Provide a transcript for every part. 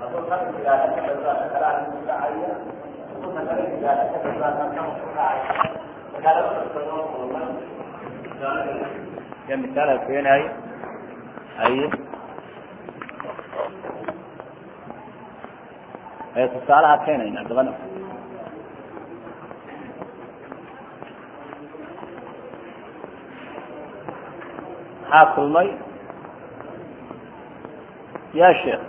ya misaal ha keenaayo haye ee tusaalaha keenayna dabana maxaa kulmay ya sheekh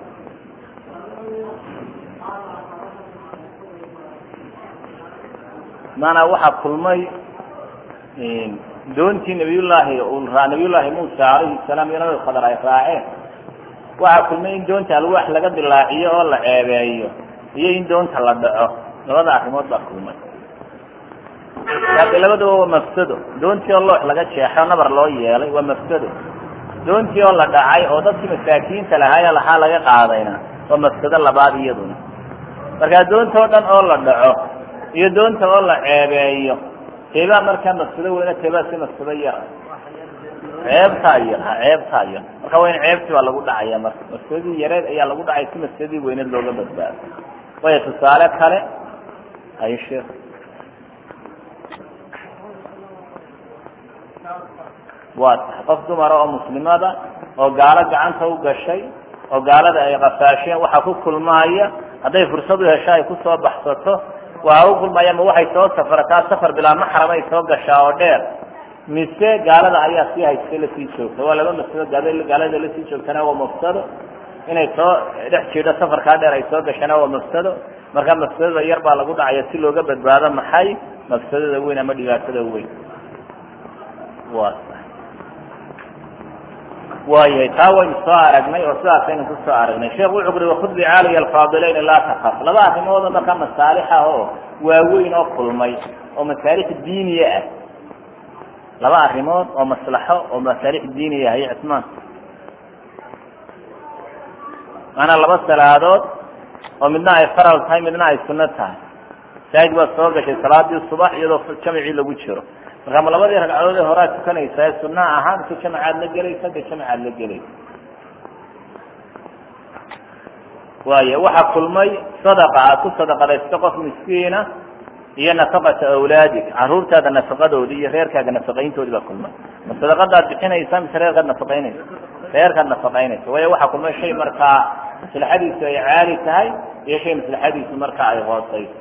maanaa waxaa kulmay doontii nabiyullaahi nabiyullaahi muusa alayhi salaam iyo nabi khadar ay raaceen waxaa kulmay in doonta alwaax laga dilaaciyo oo la ceebeeyo iyo in doonta la dhaco labada arrimood baa kulmay laakiin labadaba waa mafsado doontii oo loox laga jeexo nabar loo yeelay waa mafsado doontii oo la dhacay oo dadkii masaakiinta lahaayo lahaa laga qaadayna waa mafsado labaad iyaduna markaa doonta oo dhan oo la dhaco iyo doonta oo la ceebeeyo teebaa markaa mafsado weyna teebaa si mafsado yara ceebtaa yar ha ceebtaa yar marka waa in ceebtii baa lagu dhacaya marka mafsadadii yareed ayaa lagu dhacay si mafsadadii weyneed looga badbaado waya tusaale kale hay sheekh waa tahay qof dumara oo muslimada oo gaalo gacanta u gashay oo gaalada ay qafaasheen waxaa ku kulmaaya hadday fursad u hesho ay kusoo baxsato waa u kulmaya ma waxay soo safrataa safar bilaa maxram ay soo gashaa oo dheer mise gaalada ayaa sii haystay lasii joogta waa laba mafsado gaalada lasii joogtana waa mafsado inay soo dhex jiidho safarkaa dheer ay soo gashana waa mafsado marka mafsadada yar baa lagu dhacaya si looga badbaado maxay mafsadada weyn ama dhibaatada weyn wa waayahay taa waynu soo aragnay oo sidaasaynu ku soo aragnay sheekh wuxuu uri wakud bicaaliya alfaadilayn laa takaf laba arrimooda marka masaalix ah oo waaweyn oo kulmay oo masaalix diiniya ah laba arrimood oo maslaxo oo masaalix diiniya ah iyo cismaan maanaa laba salaadood oo midna ay faral tahay midna ay sunno tahay masaajid baad soo gashay salaadii subax iyadoo jamacii lagu jiro marka ma labadii ragcadood ee horaa tukanaysa ee sunaa ahaa mise jamacaad la gelaysa de jamacaad la gelaysa waaya waxaa kulmay sadaqa aad ku sadaqadaysto qof miskiina iyo nafaqata awlaadig caruurtaada nafaqadoodi iyo reerkaaga nafaqayntoodi baa kulmay ma sadaqadaad bixinaysa mise reerkaad nafaqaynaysa reerkaad nafaqaynaysa waayo waxaa kulmay shay markaa maslaxadiisu ay caali tahay iyo shay maslaxadiisu markaa ay hooseyso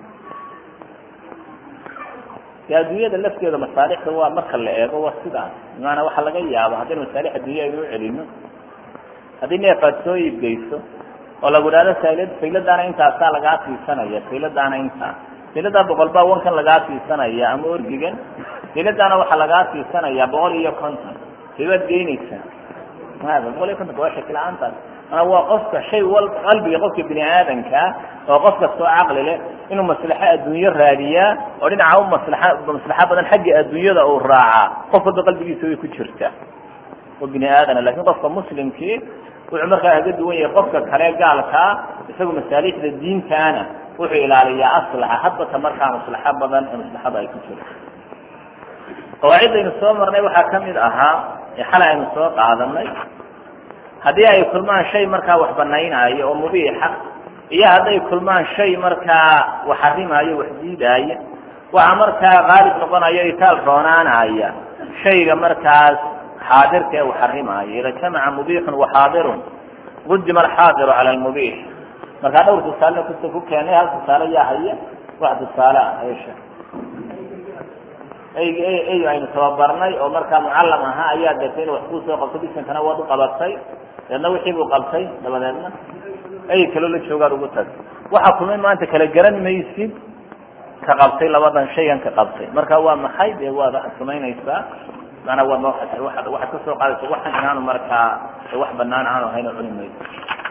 de adduunyada lafteeda masaalixda waa marka la eego waa sidaas maanaa waxaa laga yaaba haddaynu masaalix addunya aynu ucelino haddii neef aad soo iibgeyso oo lagu dhahdo saylad sayladaana intaasaa lagaa siisanaya sayladaana intaa sayladaa boqol baa wankan lagaa siisanaya ama orgigan sayladaana waxaa lagaa siisanaya boqol iyo konton saybaad geynaysaa maada boqol iyo kontonka waa shakila-aantaas mana waa qofka shay wal qalbiga qofka bini aadankaa oo qof kastoo caqli leh inuu maslaxo adduunyo raadiyaa oo dhinaca u maslaxa maslaxo badan xagga adduunyada uu raacaa qof walba qalbigiisa way ku jirtaa oo bini aadana lakin qofka muslimkii wuxuu markaa kaga duwan yahay qofka kale gaalkaa isagu masaalixda diintaana wuxuu ilaaliyaa aslaxa hadbata markaa maslaxo badan ee maslaxada ay ku jirto qawaaciddaynu soo marnay waxaa kamid ahaa ee xalay aynu soo qaadanay haddii ay kulmaan shay markaa wax banaynaayo oo mubiixa iyo hadday kulmaan shay markaa wax xarimaayo wax diidaaya waxaa markaa qaalib noqonayo itaal roonaanaya shayga markaas xaadirka ee wax xarimaayo ida jamaca mubiixun waxaadirun qudima alxaadiru cala lmubiix markaa dhowr tusaale kusa ku keenay hal tusaale yaa haya wax tusaale ah esha eyg ey aynu tababarnay oo markaa mucallam ahaa ayaa deetay inu wax kuu soo qabto bisankana waad u qabatay deedna wixii buu qabtay dabadeedna ey kaloo la joogaad ugu tag waxaa kulmay maanta kala garan maysid ka qabtay labadan shaygan ka qabtay marka waa maxay dee waad samaynaysaa maanaa waa waxaad waxaad kasoo qaadaysa waxan inaanu markaa wax banaan aanu hayno cuni mayso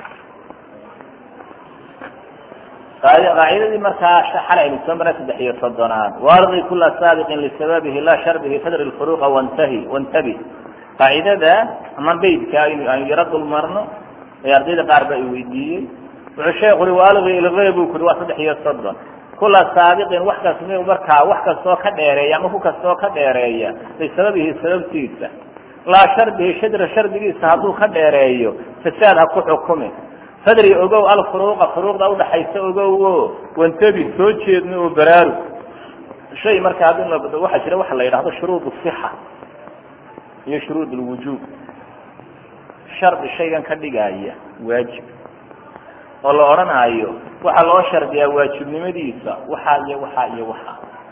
qaacidadii markaa xalay aynu soo maray saddex iyo soddonaad waardi kula saabiqin lisababihi laa sharbihi fadri lfuruqa wantahi wantabi qaacidada ama beydka aynu yaro dul marno ee ardayda qaar ba i weydiiyey wuxuu sheekhu uri waalgi ilgey buu kuri waa saddex iyo soddon kula saabiqin wax kas m markaa wax kastoo ka dheereeya ama ku kastoo ka dheereeya lisababihi sababtiisa laa sharbihi shadra shardigiisa hadduu ka dheereeyo fasaad ha ku xukumi fadri ogow alfuruuqa furuuqda udhaxaysa ogow o wantabi soo jeedno oo baraaru shay marka haddii la waxaa jira waxa la yidhahdo shuruud sixa iyo shuruud lwujuub shardi shaygan ka dhigaya waajib oo la odhanaayo waxaa loo shardiyaa waajibnimadiisa waxaa iyo waxaa iyo waxaa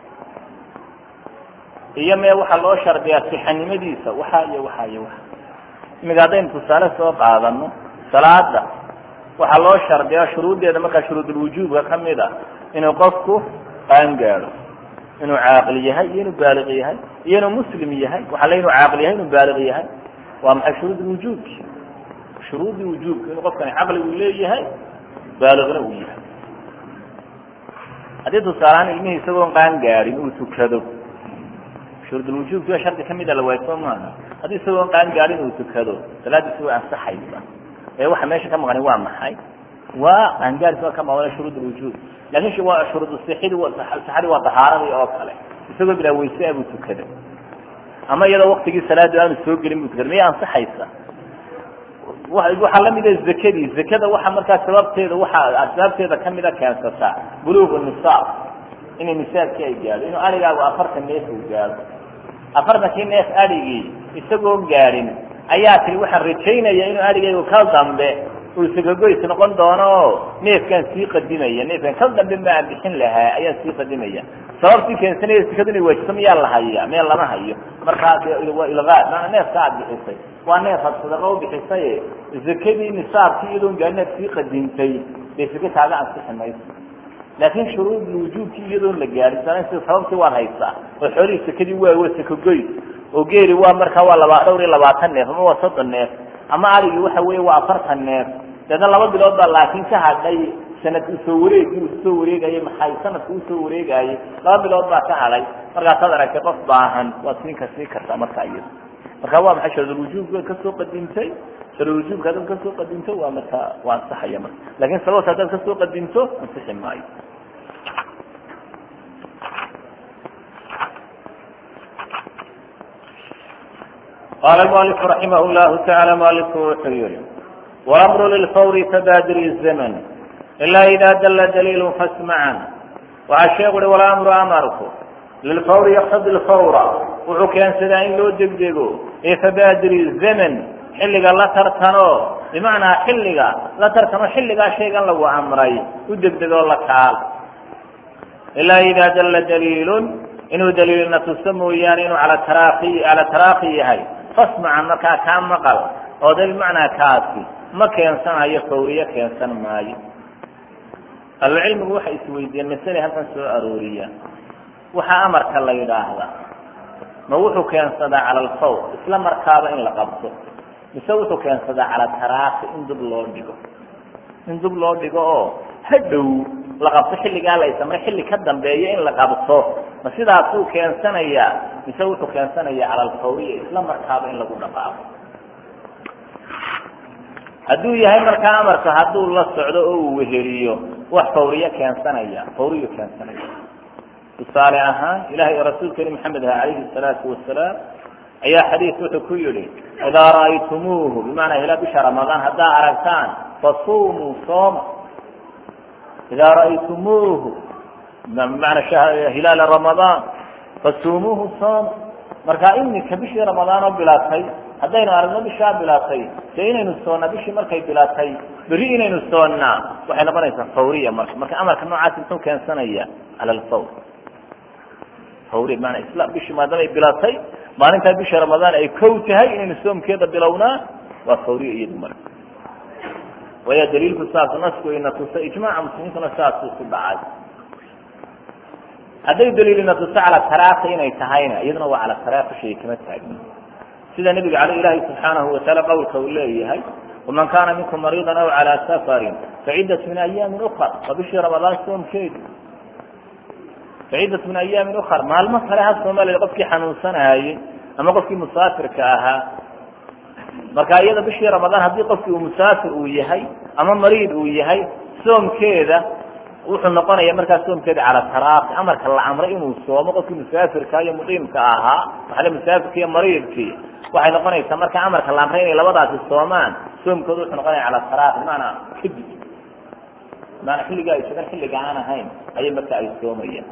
iyo mee waxaa loo shardiyaa sixanimadiisa waxaa iyo waxaa iyo waxaa imika haddaynu tusaale soo qaadano salaada waxaa loo shardiyaa shuruuddeeda markaa shuruudulwujuubka kamid a inuu qofku qaangaado inuu caaqil yahay iyo inuu baaliq yahay iyo inuu muslim yahay waxaa le inuu caaqil yahay inuu baaliq yahay waa maxay shuruud wujuubki shuruudii wujuubka inuu qofkani caqli uu leeyahay baaliqna uu yahay haddii tusaalehaan ilmihii isagoon qaan gaadhin uu tukado shuruudulwujuubki waa shardi kamida la waay soo maaha haddii isagoon qaan gaadhin uu tukado salaadiisi way ansaxaysa ee waxa meesha ka maqani waa maxay waa qaangaaris waa ka maqan shuruud lwujuub lakin waa shuruud sixidi saxadi waa tahaaradii oo kale isagoo bilaa wayse abuu tukada ama iyadoo waktigii salaadu aanu soo gelin buu tukada miyay ansaxaysa waxaa lamida zakadii zakada waxa markaa sababteeda waxa asbaabteeda kamida keensataa buluugu nisaab inay nisaabkii ay gaadho inuu arigaagu afartan neef uu gaadho afartankii neef arigii isagoo gaadhin ayaa tiri waxaan rajaynaya inuu arigaygu ka dambe uu sagagoys noqon doono o neefkaan sii qadimaya neefkaan ka dambe ma aan bixin lahaa ayaan sii qadimaya sababtii keensanaya sikadu inay waajiso miyaa la haya meel lama hayo markaa waa ilqaa maana neefka aad bixisay waa neef ad sadaqa u bixisay zakadii nisaabkii iyadoon gaarinaad sii qadintay dee sika kaaga ansixi mayso laakin shuruud wujuubkii iyadoon la gaarin sida sababtii waad haysaa oo xoolihii sakadii waa waa sakagoys oo geeli waa markaa waa laba dhowr iyo labaatan neef ama waa soddon neef ama arigii waxa weeye waa afartan neef deedna laba bilood baa laakiin ka hadhay sanad usoo wareegi uu soo wareegayay maxay sanadka usoo wareegayay laba bilood baa ka hadhay markaasaad aragtay qof baahan waad siinka sii kartaa markaa iyada marka waa maxay sharudulwujuubka kasoo qadintay sharudulwujuubka haddaad kasoo qadinto waa markaa waa ansaxaya marka lakin sababta haddaad kasoo qadinto ansixi maayo qala mualif raximah llahu taala mualifku wuxuu yihi walamru lilfawri tabaadiri zaman ilaa ida dalla daliilu fasmacan waxaa sheeku uhi walamru amarku lilfawri yaqtadi lfawra wuxuu keensadaa in loo degdego ee fabaadiri zaman xilliga la tartano bimacnaa xilliga la tartamo xilligaa shaygan lagu amray u degdegoo la kaal ilaa ida dalla daliilun inuu daliilna tuso mooyaane inuu ala taraaki cala taraaki yahay fasmacan markaa kaa maqal oo de bimacnaa kaasi ma keensanayo fawriye keensan maayo ahlucilmigu waxay isweydiiyeen masale halkan soo arooriya waxaa amarka la yidhaahdaa ma wuxuu keensadaa cala alfawr isla markaaba in la qabto mise wuxuu keensadaa cala taraaki in dub loo dhigo in dub loo dhigo oo hadhow la qabto xilligaa la isamray xilli ka dambeeya in la qabto ma sidaasuu keensanayaa mise wuxuu keensanaya cala alfawriya isla markaaba in lagu dhaqaaqo hadduu yahay markaa amarka hadduu la socdo oo uu weheliyo wax fawriye keensanaya fawriyu keensanaya tusaale ahaan ilahay rasuulkeeni maxamed ah calayhi salaatu wasalaam ayaa xadiis wuxuu ku yihi idaa ra'aytumuuhu bimacnaa hilaa bisha ramadaan haddaa aragtaan fasumuu sooma idaa ra'aytumuuhu bimacnaa hilaala ramadaan fasumuuhu sooma marka iminka bishii ramadaan oo bilaatay haddaynu aragno bishaa bilaatay dee inaynu soonnaa bishii markay bilaatay berri inaynu soonnaa waxay noqonaysaa fawriya marka marka amarka noocaasi muxuu keensanaya cala alfawr fawriya maanaa isla bishii maadaama ay bilaatay maalintaa bisha ramadaan ay kow tahay inaynu soomkeeda bilownaa waa fawriya iyadu marka waya daliilku saas nasku ina tuso ijmaaca muslimiintuna saasuu ku dhacay hadday daliilina tuso cala taraaki inay tahayna iyaduna waa cala taraaki shay kama taagni sida nabiga ale ilaahi subxaanahu wataala qowlka uu leeyahay waman kaana minkum mariidan aw calaa safarin faciddat min ayaamin ukar waa bishii ramadaan soomkeedu faciddat min ayaamin ukar maalmo kale ha soomaliya qofkii xanuunsanayey ama qofkii musaafirka ahaa marka iyada bishii ramadaan haddii qofkii uu musaafir uu yahay ama mariid uu yahay soomkeeda wuxuu noqonaya markaa soomkeeda cala taraaqi amarka la amray inuu soomo qofkii musaafirka iyo muqiimka ahaa waxale musaafirka iyo mariidkii waxay noqonaysaa marka amarka la amray inay labadaasi soomaan soomkooda wuxuu noqonaya cala taraaqi maanaa kadib maana xilliga ay sugan xilliga aan ahayn ayay marka ay soomayaan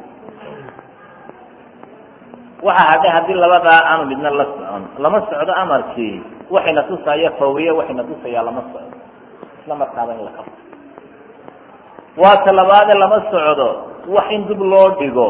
waxa hadhay haddii labadaa aanu midna la socon lama socdo amarkii waxayna tusaya fawriye waxayna tusayaa lama socdo isla markaaba in la qabto waa ta labaade lama socdo wax in dib loo dhigo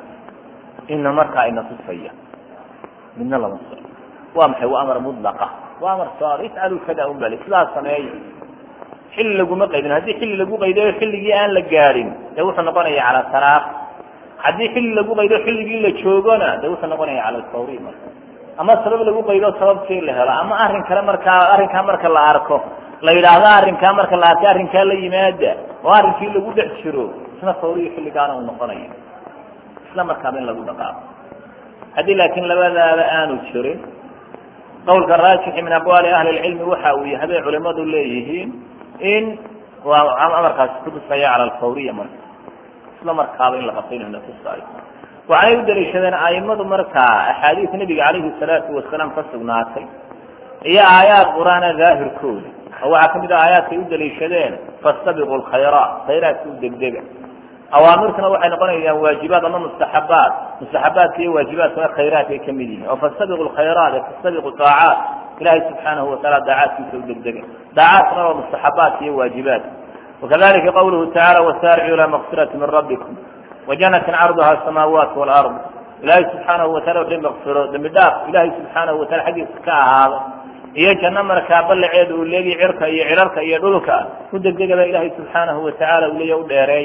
ina markaa ina tusaya midna lama socdo waa maxay waa amar mudlaqa waa amar saar ifcalu kada un bali sidaas sameeya xilli laguma qaydin haddii xilli lagu qaydayo xilligii aan la gaadhin dee wuxuu noqonaya cala taraaq haddii xilli lagu qaydo xilligii la joogona de wuxuu noqonaya cala alfawri marka ama sabab lagu qaydo sababtii la helo ama arrin kale markaa arrinkaa marka la arko la yidhaahdo arrinkaa marka la arkay arrinkaa la yimaada oo arrinkii lagu dhex jiro isna fawriyo xilligaana uu noqonayo isla markaaba in lagu dhaqaaqo haddii laakiin labadaaba aanu jirin qawlka raajixi min aqwaali ahli lcilmi waxa uu yahay bay culimadu leeyihiin in waa amarkaasi kutusaya cala alfawriya marka isla markaaba in la qabto inuna tusaayo waxay u daliishadeen aimadu markaa axaadiis nebiga calayhi salaatu wasalaam ka sugnaatay iyo aayaad qur-aana daahirkooda oo waxaa kamid ah aayaadkay u daliishadeen fastabiqu lkhayraat khayraadka u degdega awaamirtuna waxay noqonayaan waajibaad ama mustaxabaat mustaxabaadka iyo waajibaadkuna khayraadka ay kamid yihiin oo fastabiqu lkhayraat ee fastabiqu daacaat ilahay subxaanahu wataala daacaadkiisa u degdega daacaadkuna waa mustaxabaadka iyo waajibaadka wakadalika qawluhu tacala wasaaricuu ilaa makfirati min rabbikum wajanatin carduha asamaawaat walard ilaahay subxaanahu watala wixii makfiro dembi dhaaf ilaahay subxaanahu watala xaggiisa ka ahaado iyo janno markaa ballaceeda uu leegi cirka iyo cirarka iyo dhulka u degdegaba ilaahay subxaanahu watacaala uu leeya u dheereey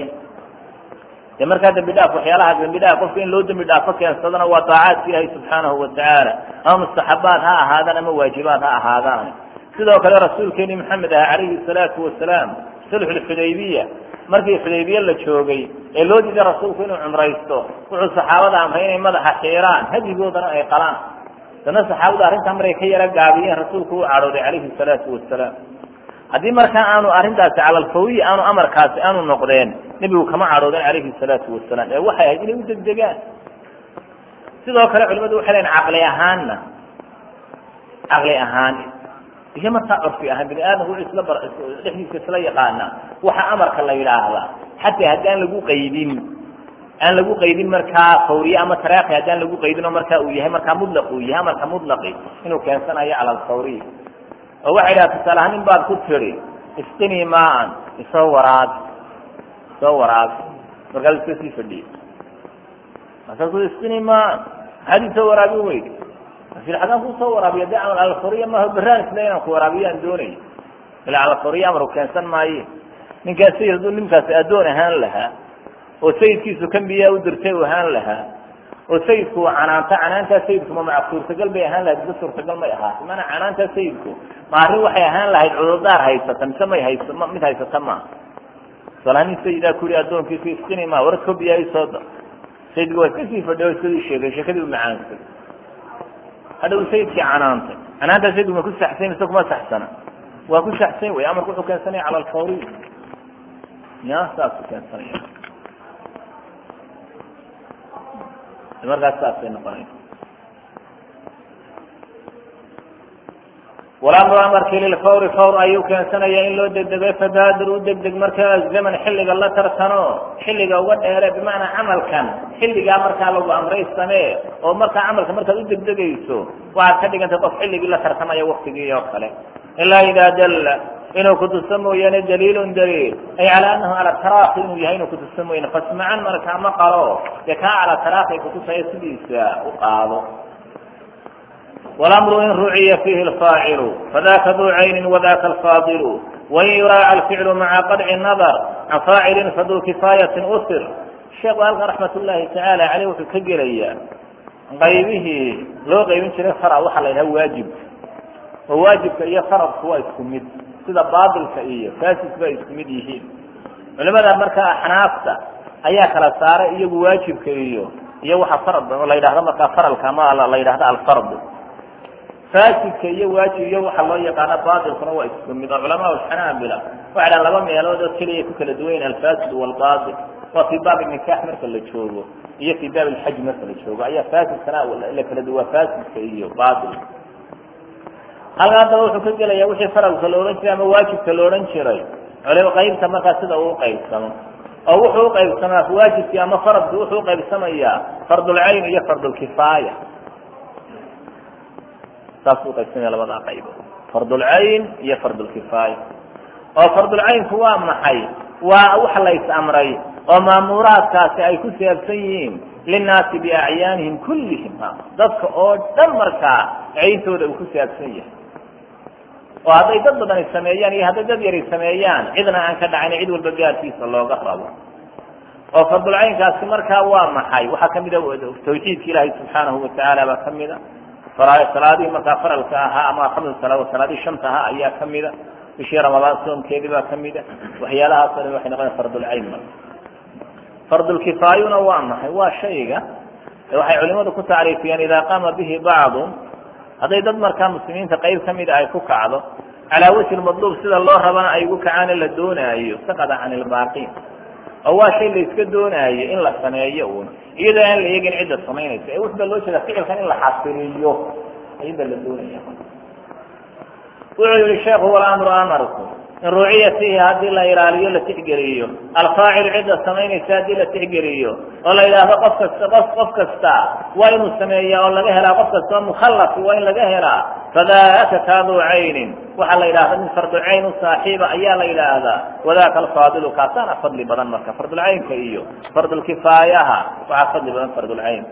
de markaa dembi dhaaf waxyaalaha dembi dhaaf qofka in loo dembi dhaafo keensadana waa daacaadka ilaahay subxaanahu watacaala ama mustaxabaad ha ahaadaan ama waajibaad ha ahaadaan sidoo kale rasuulkeeni maxamed ah calayhi salaatu wasalaam sulxulxudaybiya markii xudaybiye la joogay ee loo diiday rasuulku inuu cumraysto wuxuu saxaabada amray inay madaxa xiiraan hadigoodana ay qalaan dana saxaabadu arrintaa maray ka yaro gaabiyeen rasuulku uu cadhooday calayhi salaatu wasalaam haddii markaa aanu arrintaasi calalfawiya aanu amarkaasi aanu noqdeen nebigu kama cadhoodeen calayhi salaatu wasalaam ee waxay ahayd inay u degdegaan sidoo kale culimadu waxay leeyiin caqli ahaanna caqli ahaan iyo markaa curfi ahaan bini aadamku wuxuu isla bar dhexdiisa isla yaqaana waxa amarka la yidhaahdaa xataa haddii aan lagu qaydin aan lagu qaydin markaa fawriye ama taraaqi haddaan lagu qaydin oo markaa uu yahay markaa mudlaq uu yahay amarka mudlaqi inuu keensanayo cala alfawriya oo waxay dhaha tusaale ahaan nin baad ku tiri istini maan isoo waraabi isoo waraabi markaas iska sii fadhiye markaasu istini maan maxaad isoo waraabi weyd asil xagaan kusoo waraabiya de amal alfawriya maaha beraan isle inaan ku waraabiyo aan doonayo ila alfawriya amaru keensan maaye ninkaas sayid hadduu ninkaasi addoon ahaan lahaa oo sayidkiisu kambiyaa u dirtay u ahaan lahaa oo sayidku uu canaanta canaantaa sayidku ma maca suurtagal bay ahaan lahayd mise suurtagal may ahaatay mana canaantaa sayidku ma arrin waxay ahaan lahayd cudurdaar haysata mise may haysa mid haysata ma tusaalaha nin sayidaa ku yihi addoonkiisu iskini ma war kobiyaa isoo da sayidku waa iska sii fadhiya o iskadii sheegay sheekadii u macaansay hadha u sayidkii canaantay canaantaa sayidku ma ku saxsan mise kuma saxsana waa ku saxsan wey amarku wuxuu keensanaya cala alfawriy ya saasuu keensanaya markaas saasay noqonaysa walamru amarkii lilfawri fawr ayuu keensanaya in loo degdego fabaadir u degdeg markaa zaman xilliga la tartano xilliga uga dheere bimacnaa camalkan xilligaa markaa lagu amray samee oo markaa camalka markaad u degdegayso waxaad ka dhigantay qof xilligii la tartamaya waktigii oo kale ilaa idaa dalla inuu kutuso mooyaane daliilun daliil ay cala anahu cala taraaki inuu yahay inuu kutuso mooyaane fasmacan markaa ma qalo dee kaa cala taraaki kutusaya sidiisa u qaado walamru in ruciya fiihi lfaacilu fadaka duu caynin wadaka alfaadilu wain yuraaca alficlu maca qadci nadar can faacilin faduu kifaayatin usir sheekhu halkan raxmat ullaahi tacaala caleyh wuxuu ka gelayaa qaybihii loo qaybin jiray fara waxaa la yidhaha waajibka oo waajibka iyo faradku waa isku mid sida baatilka iyo fasidku ay isku mid yihiin culimada markaa axnaafta ayaa kala saaray iyagu waajibka iyo iyo waxa farad oo la yidhahdo markaa faralka ama la yidhahdo alfardu faasidka iyo waajib iyo waxa loo yaqaana batilkuna waa isku mid oo culamaa xanaabila waxay dhahan laba meelood oo keliya ku kala duwan yihin alfasid walbatil waa fi baab nikax marka la joogo iyo fi baab alxaj marka la joogo ayaa faasidkana la kala duwaa faasidka iyo batil halka haddaba wuxuu ka gelaya wixii faralka la odhan jiray ama waajibka la odhan jiray culimo qaybta markaa sida uu uqaybsamo oo wuxuu uqaybsamaa waajibkii ama faradki wuxuu uqaybsamayaa fardulcayn iyo fardulkifaaya saasuu uqaybsamaya labadaa qaybood fardulcayn iyo fardulkifaaya oo fardulcaynku waa maxay waa wax la is amray oo maamuraadkaasi ay ku saabsan yihiin linnaasi biacyaanihim kullihim dadka oo dhan markaa cayntooda uu ku saabsan yahay oo hadday dad badani sameeyaan iyo hadday dad yari sameeyaan cidna aan ka dhacayn cid walba gaarkiisa looga rabo oo fardulcaynkaasi markaa waa maxay waxaa kamida tawxiidka ilaahay subxaanahu watacaala baa kamida salaadihii markaa faralka ahaa ama hamsa salaa salaadihii shanta ahaa ayaa kamida bishii ramadaan soomkeedii baa kamida waxyaalahaas o dhan waxay noqona fardulcayn marka fardulkifaayuna waa maxay waa shayga waxay culimadu ku tacriifiyeen idaa qaama bihi bacdu hadday dad markaa muslimiinta qayb kamida ay ku kacdo calaa wajhi madluub sida loo rabana ay ugu kacaane la doonaayo saqada can ilbaaqin oo waa shay la iska doonaayo in la sameeyo uun iyadoo aan la eegin cidda samaynaysa ee wuxu ba loo jeeda ficilkan in la xasiliyo ayada la doonaya wuxuu yihi sheekhu walamru amarku in ruuciya fiihi haddii la ilaaliyo la tixgeliyo alfaacilu cidda samaynaysa haddii la tixgeliyo oo la yidhaahdo qof kasta qof qof kasta waa inuu sameeyaa oo laga helaa qof kasta oo mukhallafi waa in laga helaa fadaaka kaaduu caynin waxaa la yidhahda min fardulcayn u saaxiiba ayaa la yidhaahdaa wadaka alfaadilu kaasaana fadli badan marka fardulcaynka iyo fardulkifaayaha waxaa fadli badan fardulcayn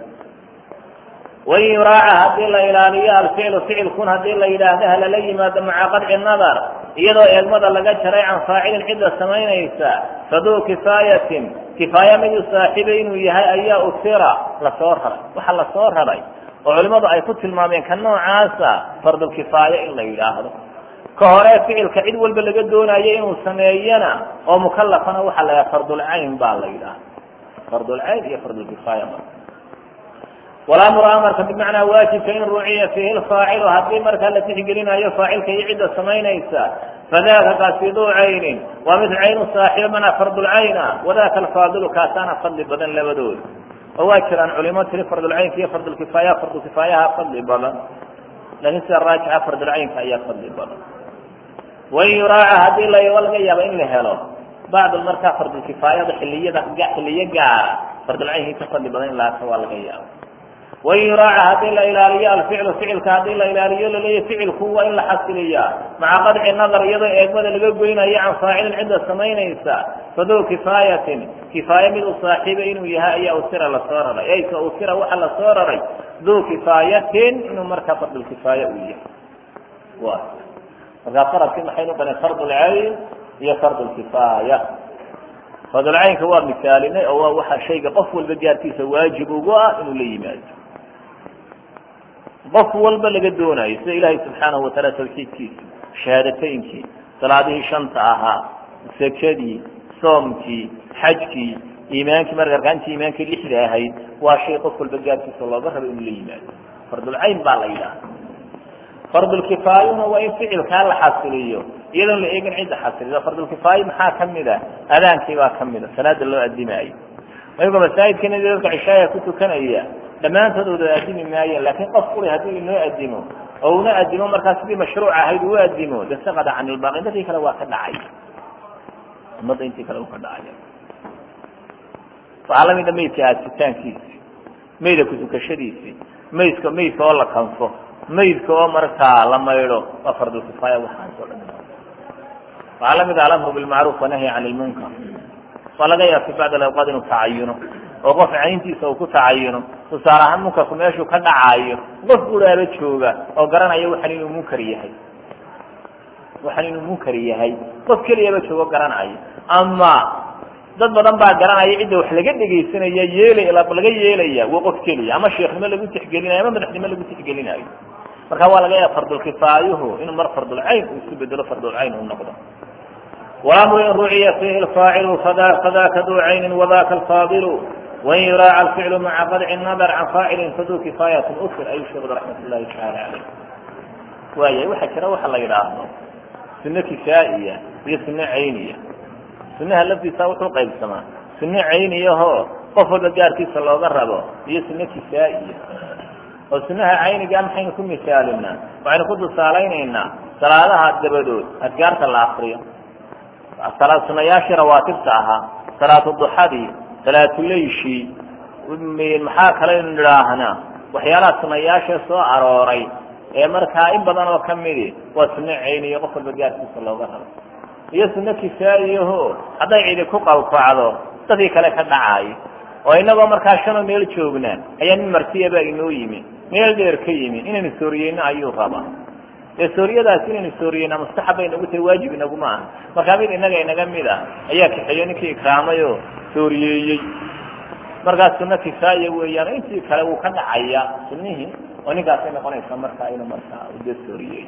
wain yuraaca haddii la ilaaliyo alficlu ficilkun haddii la yidhaahdo halala yimaado maca qadci nadar iyadoo eegmada laga jaray can faacilin cidda samaynaysa faduu kifaayatin kifaaya miduu saaxiibay inuu yahay ayaa usira lasoo raray waxa lasoo raray oo culimmadu ay ku tilmaameen ka noocaasa fardulkifaaya in la yidhaahdo ka hore ficilka cid walba laga doonayo inuu sameeyana oo mukalafana waxaa la yidhaha fardulcayn baa la yidhaahda fardulcayn iyo fardulkifaaya marka walamru amarka bimacnaa waajibka in ruuciya fiihi lfaacilu haddii markaa la tixgelinayo faacilka iyo cidda samaynaysa fadaka kaasidu caynin waa mid caynu saaxiiba manaa fardulcayna wadaka alfaadilu kaasaana fadli badan labadood oo waa jiraan culimo tiri fardulcaynka iyo fardulkifaaya fardulkifaayaha fadli badan laakiin sida raajixa fardulcaynka ayaa fadli badan wain yuraaca haddii la laga yaabo in la helo bacd markaa fardulkifaayada xiliyada xiliyo gaara fardulcaynka ka fadli badan in laaka waa laga yaabo wain yuraaca haddii la ilaaliyo alficlu ficilka haddii la ilaaliyo laleeya ficilku waa in la xasiliyaa maca qadci nadar iyadoo eegmada laga goynayo can faacilin cidda samaynaysa faduu kifaayatin kifaaya mid u saaxiiba inuu yahay ayaa usira lasoo raray ay ka usira waxa lasoo raray duu kifaayatin inuu markaa fardulkifaaya uu yahay wa markaa faradkii maxaynu qanen fardulcayn iyo fardulkifaaya fardulcaynka waa misaalinay oo waa waxa shayga qof walba gaarkiisa waajib ugu ah inuu la yimaado qof walba laga doonayo sida ilaahay subxaanahu wataala tawxiidkiisa shahaadateynkii salaadihii shanta ahaa sekadii soomkii xajkii iimaankii marka arkaantii iimaankii lixda ahayd waa shay qof walba gaarkiisa looga rabo inuu la yimaado fardulcayn baa la yidhaha fardulkifaayuna waa in ficilkaa la xasiliyo iyadoon la eegin cidda xasilido fardulkifaayo maxaa kamid a adaankii baa kamid a salaada loo adimaayo ayagoo masaajidkana dadka cishaaya ku tukanaya dhammaantood wada adimi maayeen laakiin qof kuli haddii inoo adimo oo una adimo markaa sidii mashruuc ahayd uu adimo de saqada can ilbaaqi dadkii kale waa ka dhacay ummadda intii kale uu ka dhacay waxaa lamida maydka aasitaankiisi mayda kutukashadiisi maydka maydka oo la kanfo maydka oo markaa la maydho waa fardulkifaaya waxaas oo dhan waxaa lamid ah alamru bilmacruuf wanahyi can ilmunkar waa laga yaaba fi bacd alawqaad inuu tacayuno oo qof cayntiisa uu ku tacayuno tusaale ahaan munkarku meeshuu ka dhacaayo qof uraaba jooga oo garanaya waxan inuu munkar yahay waxan inuu munkar yahay qof keliyaba joogo garanayo ama dad badan baa garanaya cidda wax laga dhegaysanaya yeelay laga yeelaya waa qof keliya ama sheekhnimo lagu tixgelinayo ama madaxnimo lagu tixgelinayo marka waa laga yaaba fardulkifaayuhu inuu mar fardulcayn uu isu bedelo fardulcayn uu noqdo walamru in ruciya fiihi lfaacilu fadaka duu caynin wadaka alfaadilu wain yuraaca alficlu maca qadci nadar can faacilin faduu kifaayatin usir ayuu sheegud raxmat llahi tacaala caleyh waaya waxaa jira waxa la yidhaahdo sunno kifaa'iya iyo sunno cayniya sunnaha laftiisa wuxuu qaybsamaa sunno cayniyahoo qof walba gaarkiisa looga rabo iyo sunno kifaa'iya oo sunnaha caynigaa maxaynu ku misaalinaa waxaynu ku tusaalaynaynaa salaadaha dabadood adgaarta la akriyo sunayaashii rawaatibta ahaa salaatu duxadii salaatuleyshii maxaa kalaynu nidhaahnaa waxyaalaha sunayaasha soo arooray ee markaa in badan oo kamidi waa sunno cayniya qof walba gaarkiisa looga rabo iyo sunno kifaa'iyaho hadday cidi ku qalqacdo dadkii kale ka dhacaayo oo inagoo markaa shanoo meel joognaa ayaa nin martiyabaa inoo yimi meel dheer ka yimi inaynu sooriyeyno ayuu rabaa dee sooriyadaas inaynu sooriyeyna mustaxab bay nagu tahay waajib inaguma aha markaa mid inaga inaga mid ah ayaa kaxeeyo ninkii ikraamay oo sooriyeeyey markaas sunno kifaa'iya weeyaan intii kale wuu ka dhacaya sunnihii oo ninkaasay noqonaysa markaa inuu markaa ude sooriyey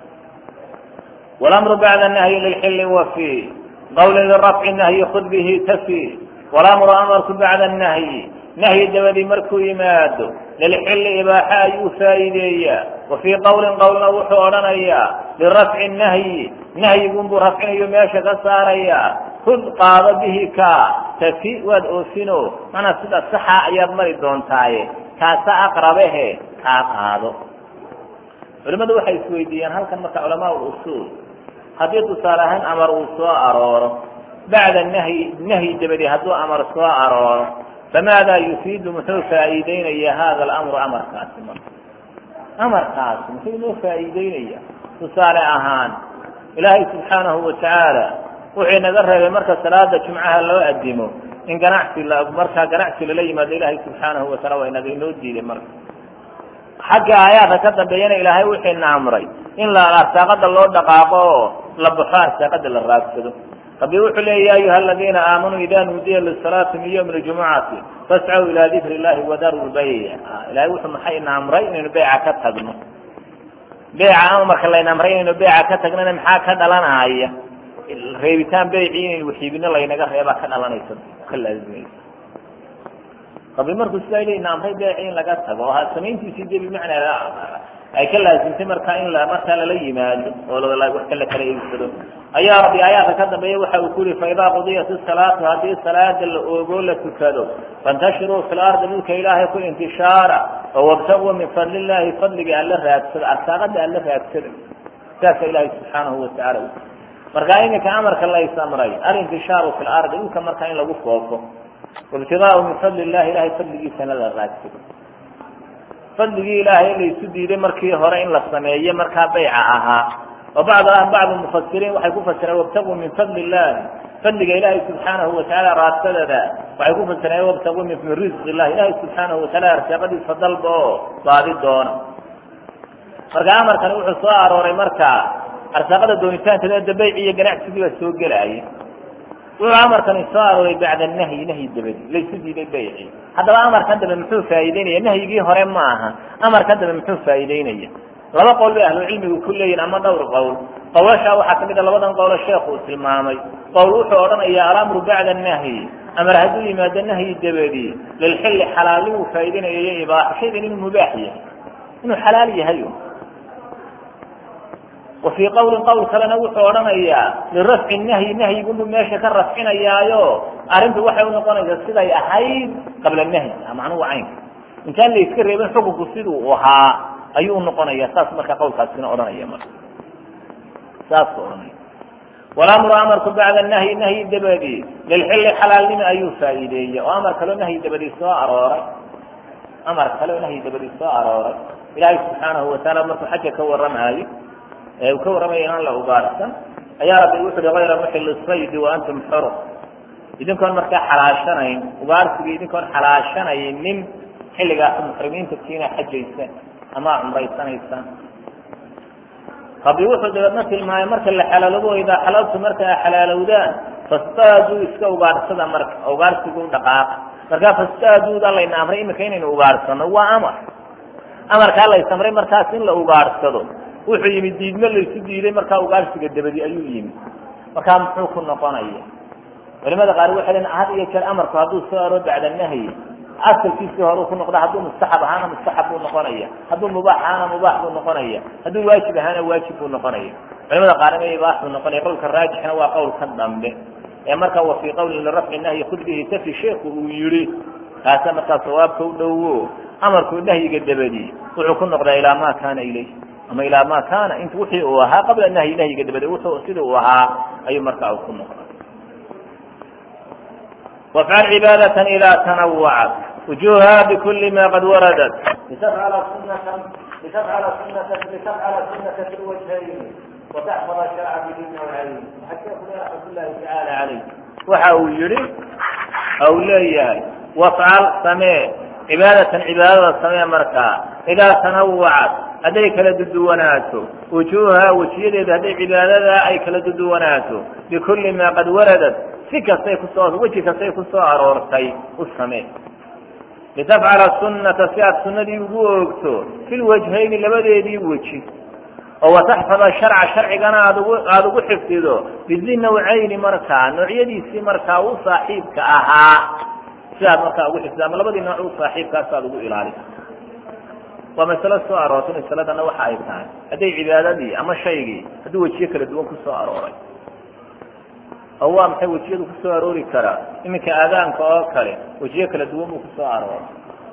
walamru bacda nahyi lilxilli wafi qawlin lirafci nahyi khud bihi tafi walamru amarku bacda nahyi nahyi dabadii markuu yimaado lilxilli ibaaxa ayuu faa'iideeyaa wa fii qowlin qowlna wuxuu odhanayaa lirafci nahyi nahyigunbuu rafcinayo meesha ka saarayaa hud qaado bihi ka tafi waad oofino manaa sida saxa ayaad mari doontaaye kaasa aqrabehe kaa qaado culimmadu waxay isweydiiyeen halkan marka culamaa usuul haddii tusaale ahaan amar uu soo arooro bacda nahyi nahyi dabadi hadduu amar soo arooro famaada yufiidu muxuu faa'iideynaya hada alamru amarkaasi marka amarkaasi muxuu inoo faa'iideynaya tusaale ahaan ilaahay subxaanahu watacaala wuxuu inaga reebay marka salaada jumcaha loo adimo in ganacsi markaa ganacsi lala yimaado ilaahay subxaanahu wataala waa inaga inoo diiday marka xagga aayaadka ka dambeeyana ilaahay wuxiina amray in la arsaaqada loo dhaqaaqo oo la baxo arsaaqada la raagsado rabbi wuxuu leeya ya ayuha aladiina aamanuu ida nuudiya lisalaati min ywmi ljumucati fascaw ilaa dikri llahi wadaru lbayc ilahay wuxuu maxayna amray inaynu beyca ka tagno beyca ama marka layna amray inaynu beyca ka tagnana maxaa ka dhalanaya reebitaan beyci inaynu waxiibino laynaga reebaa ka dhalanaysa ka laazimaysa rabbi markuu sidaa ilayna amray beyci in laga tago oo samayntiisii de bimacnaa ay ka laasimtay markaa in markaa lala yimaado oo wax kala kala iibsado ayaa rabbi aayaadka ka dambeeya waxa uu ku yihi faidaa qudiyat isalaatu haddii salaada la oogoo la tukado faintashiruu fi lardi dhulka ilaahay ku intishaara oo wabtaguu min fadli llahi fadliga alla raagsada arsaaqada alla raagsada saasa ilaahay subxaanahu watacaala markaa iminka amarka laysamray alintishaaru fi lardi dhulka markaa in lagu foofo wabtigaau min fadli llahi ilahay fadligiisana la raagsado fadligii ilaahay laysu diiday markii hore in la sameeye markaa bayca ahaa oo bacd bacdu mufasiriin waxay ku fasireen wabtaguu min fadli illahi fadliga ilaahay subxaanahu watacaala raadsadada waxay ku fasireen wabtaguu min risqi illahi ilaahay subxaanahu wataala arsaaqadiisa dalba oo baadi doona marka amarkani wuxuu soo arooray marka arsaaqada doonitaankeeda bayci iyo ganacsigii baa soo gelaya wuxuu amarkani soo arooray bacda nahyi nahyi dabadi laysu diiday bayci haddaba amarkan dambe muxuu faa'iideynaya nahyigii hore ma aha amarkan dambe muxuu faa'iideynaya laba qowl bay ahlucilmigu ku leeyihin ama dhowr qowl qowlashaa waxaa kamid a labadan qowlo sheekh uu tilmaamay qowl wuxuu odhanayaa alamru bacda nahyi amar hadduu yimaado nahyi dabadi lilxilli xalaalnimuu faa'iideynaya iyo ibaaxo shaygan inuu mubaax yahay inuu xalaal yahay wa fii qowlin qowl kalena wuxuu odhanayaa lirafci nahyi nahyigunbuu meesha ka rafcinayaayo arrintu waxay unoqonaysaa siday ahayd qabla nahyi macnuhu caynka intaan la iska reebin xukunku siduu ahaa ayuu unoqonaya saas marka qowlkaasina odhanaya marka saasku odhanaya walamru amarku bacda nahyi nahyi dabadi lilxilli xalaalnimi ayuu faa'iideeyey oo amar kaloo nahyi dabadi soo arooray amar kaleo nahyi dabadi soo arooray ilaahay subxaanahu wataala markuu xaja ka warramaayo ee uu ka warramaya inaan la ugaarsan ayaa rabbi wuxu uhi hayra muxil saydi wa antum xuru idinkoon markaa xalaashanayn ugaarsigii idinkoon xalaashanaynin xilligaas muxrimiinta kiina xajaysaan ama cumraysanaysaan rabbi wuxuu dabeedna tilmaamay marka la xalaaloobo idaa xalaltu marka a xalaalowdaan fastaaduu iska ugaarsada marka ugaarsigu dhaqaaqa markaa fastaaduuda layna amray iminka inaynu ugaarsano waa amar amarkaa laysamray markaas in la ugaarsado wuxuu yimi diidmo laysu diiday markaa ugaarsiga dabadi ayuu yimi markaa muxuu ku noqonaya culimada qaar waxay lein had iyo jeer amarku hadduu soo aro bacda nahyi asalkiisii hore ku noqda hadduu mustaxab ahaana mustaxab buu noqonaya hadduu mubaax ahaana mubaax buu noqonaya hadduu waajib ahaana waajib buu noqonaya culimada qaarna ibaax buu noqonaya qowlka raajixna waa qowlka dambe ee markaa wa fii qawlin lirafci nahyi khud bihi tafi sheeku uu yihi kaasa markaa sawaabka u dhowo amarkuu nahyiga dabadi wuxuu ku noqdaa ilaa ma kaana ilayh ama ilaa ma kaana int wixii uu ahaa qabla nahyi nahyiga dabadi wuxuu sida uu ahaa ayuu markaa ku noqdaa wafcal cibaadatan idaa tanawacat wujuha bikuli ma qad waradat litafcala sunata litafcala sunata litafcala sunata fi lwajhayn wataxfada sharca bihi nawcayn waxaa sheekuna raxmat llahi tacaala calayh waxa uu yihi ou leeyahay wafcal samee cibaadatan cibaadada samee markaa idaa tanawacat hadday kala duduwanaato wujuuha wejiyadeeda hadday cibaadada ay kala duduwanaato bikulli maa qad waradat si kastay kusoo weji kastay kusoo aroortay u samee litafcala sunnata si aad sunnadii ugu oogto fi lwajhayni labadeedii weji oo wataxfada sharca sharcigana aad ugu aada ugu xifdido bidi nawcayni markaa noocyadiisii markaa u saaxiibka ahaa si aad markaa ugu xifdido ama labadii nooc u saaxiibkaas aad ugu ilaaliso waa masalo soo aroortay masaladana waxa ay tahay hadday cibaadadii ama shaygii hadduu wejiyo kala duwan kusoo arooray oo waa maxay wejiyadu kusoo aroori karaa iminka aadaanka oo kale wejiyo kala duwan buu kusoo arooray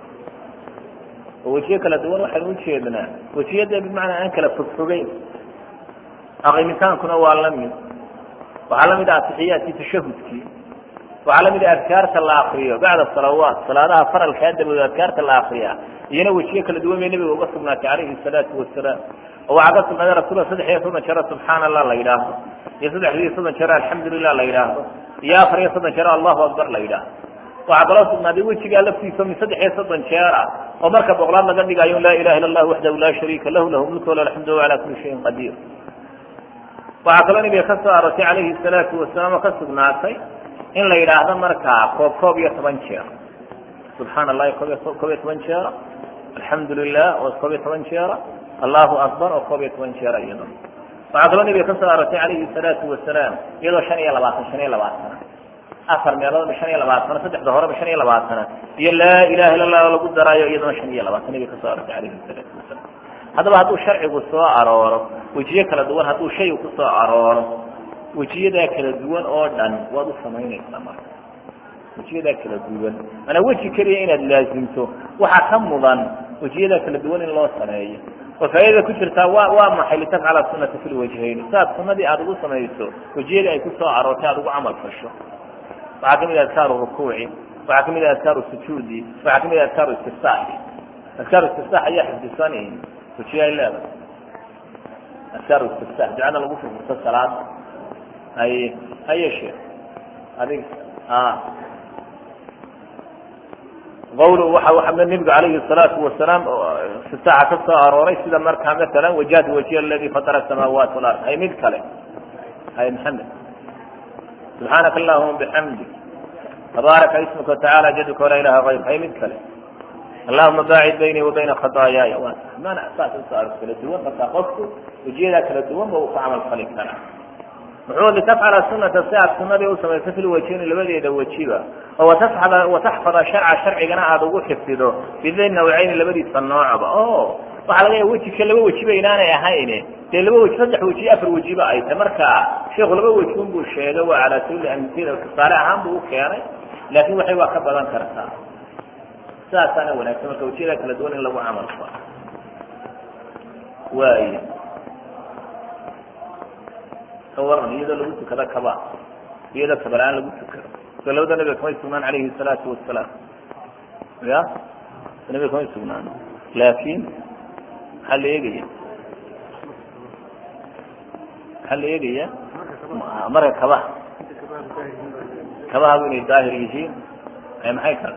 oo wejiyo kala duwan waxaynu ujeednaa wejiyada bimacnaa aan kala fogfogeyn aqimitaankuna waa la mid waxaa la mid ah atixiyaadkii tashahudkii waxaa lamid ah adkaarta la akriyo bacda salawaat salaadaha faralkaa dabadood adkaarta la akriya iyana wejiyo kala duwan bay nabiga uga sugnaatay calayhi salaatu wasalaam oo waxaa ka sugnaaday rasuulka saddex iyo soddon jeero subxaana allah la yidhaahdo iyo saddex iyo soddon jeero alxamdulilah la yidhaahdo iyo afar iyo soddon jeero allahu akbar la yidhaahdo waxaa kaloo sugnaaday wejigaa laftiisa min saddex iyo soddon jeer ah oo marka boqolaad laga dhigayo laa ilaha illa allah waxdahu laa shariika lahu lahu mulku wala alxamdu wa calaa kuli shayin qadiir waxaa kaloo nabiga ka soo aroortay calayhi salaatu wasalaam oo ka sugnaatay in la yidhaahdo markaa koob koob iyo toban jeer subxaana allahi koob koob iyo toban jeera alxamdu lilah oo koob iyo toban jeera allahu akbar oo koob iyo toban jeera iyado waxaa kaloo nabiga ka soo aroortay calayhi salaatu wasalaam iyadoo shan iyo labaatan shan iyo labaatana afar meeloodba shan iyo labaatana saddexda horeba shan iyo labaatana iyo laa ilaha illa allah lagu daraayo iyadona shan iyo labaatan nabiga kasoo aroortay calayhi salaatu wasalaam haddaba hadduu sharcigu soo arooro wejiyo kala duwan hadduu shaygu kusoo arooro wejiyadaa kala duwan oo dhan waad u samaynaysaa marka wejiyadaa kala duwan manaa weji keliya inaad laazimto waxaa ka mudan wejiyadaa kala duwan in loo sameeyo oo faaidada ku jirtaa wa waa maxay litafcala sunata fi lwajhayn si aad sunadii aada ugu samayso wejiyadii ay kusoo aroortay aada ugu camal fasho waxaa kamid ah adkaaru rukuuci waxaa kamid ah adkaaru sujuudi waxaa kamid ah adkaaru istifsaaxi adkaaru istifsaax ayaa xifdisan wejiya ay leedahay adkaaru istifsaax ducada lagu furfurto salaada hay hayeshe adig qawlu waxa waa nabigu alayhi الsalaatu wasalaam istitaaxa ka soo arooray sida markaa maala wajahtu wajiya aladi fatara الsamaawaat wاlard hay mid kale hay maxamed subxaanaka allahuma bxamdi tabaaraka ismuka watacaala jadka walaa ilaha غayr hay mid kale allahuma baacid baynii wa bayna khadaayaaya mana saas usoo aro kala duwan markaa qofku wejiyadaa kala duwan ba uu ku camal fali karaa muxuu litafcala sunata si aad sunadii u samayso fi lwajhayni labadeeda wejiba oo wataxfada wataxfada sharca sharcigana aada ugu xifdido bidi nawcayni labadiisa noocba o waxaa laga yaaba wejika laba wejiba inaanay ahayn dee laba weji saddex weji afar wejiba ay tahay marka sheikhu laba wejun buu sheegay waa calaa sabili amila tusaale ahaan buu u keenay laakin waxay waa ka badan kartaa sidaasaana wanaagsan marka wejiyada kala duwan in lagu camal falo waay kawaran iyadoo lagu tukado kaba iyadoo kabalaan lagu tukado so labada nabiga kamay sugnaan calayhi الsalaatu wasalaam ya nabiga kamay sugnaan laakin maxaa la eegaya maxaa la eegaya marka kabaha kabahabu inay daahir yihiin maxay kale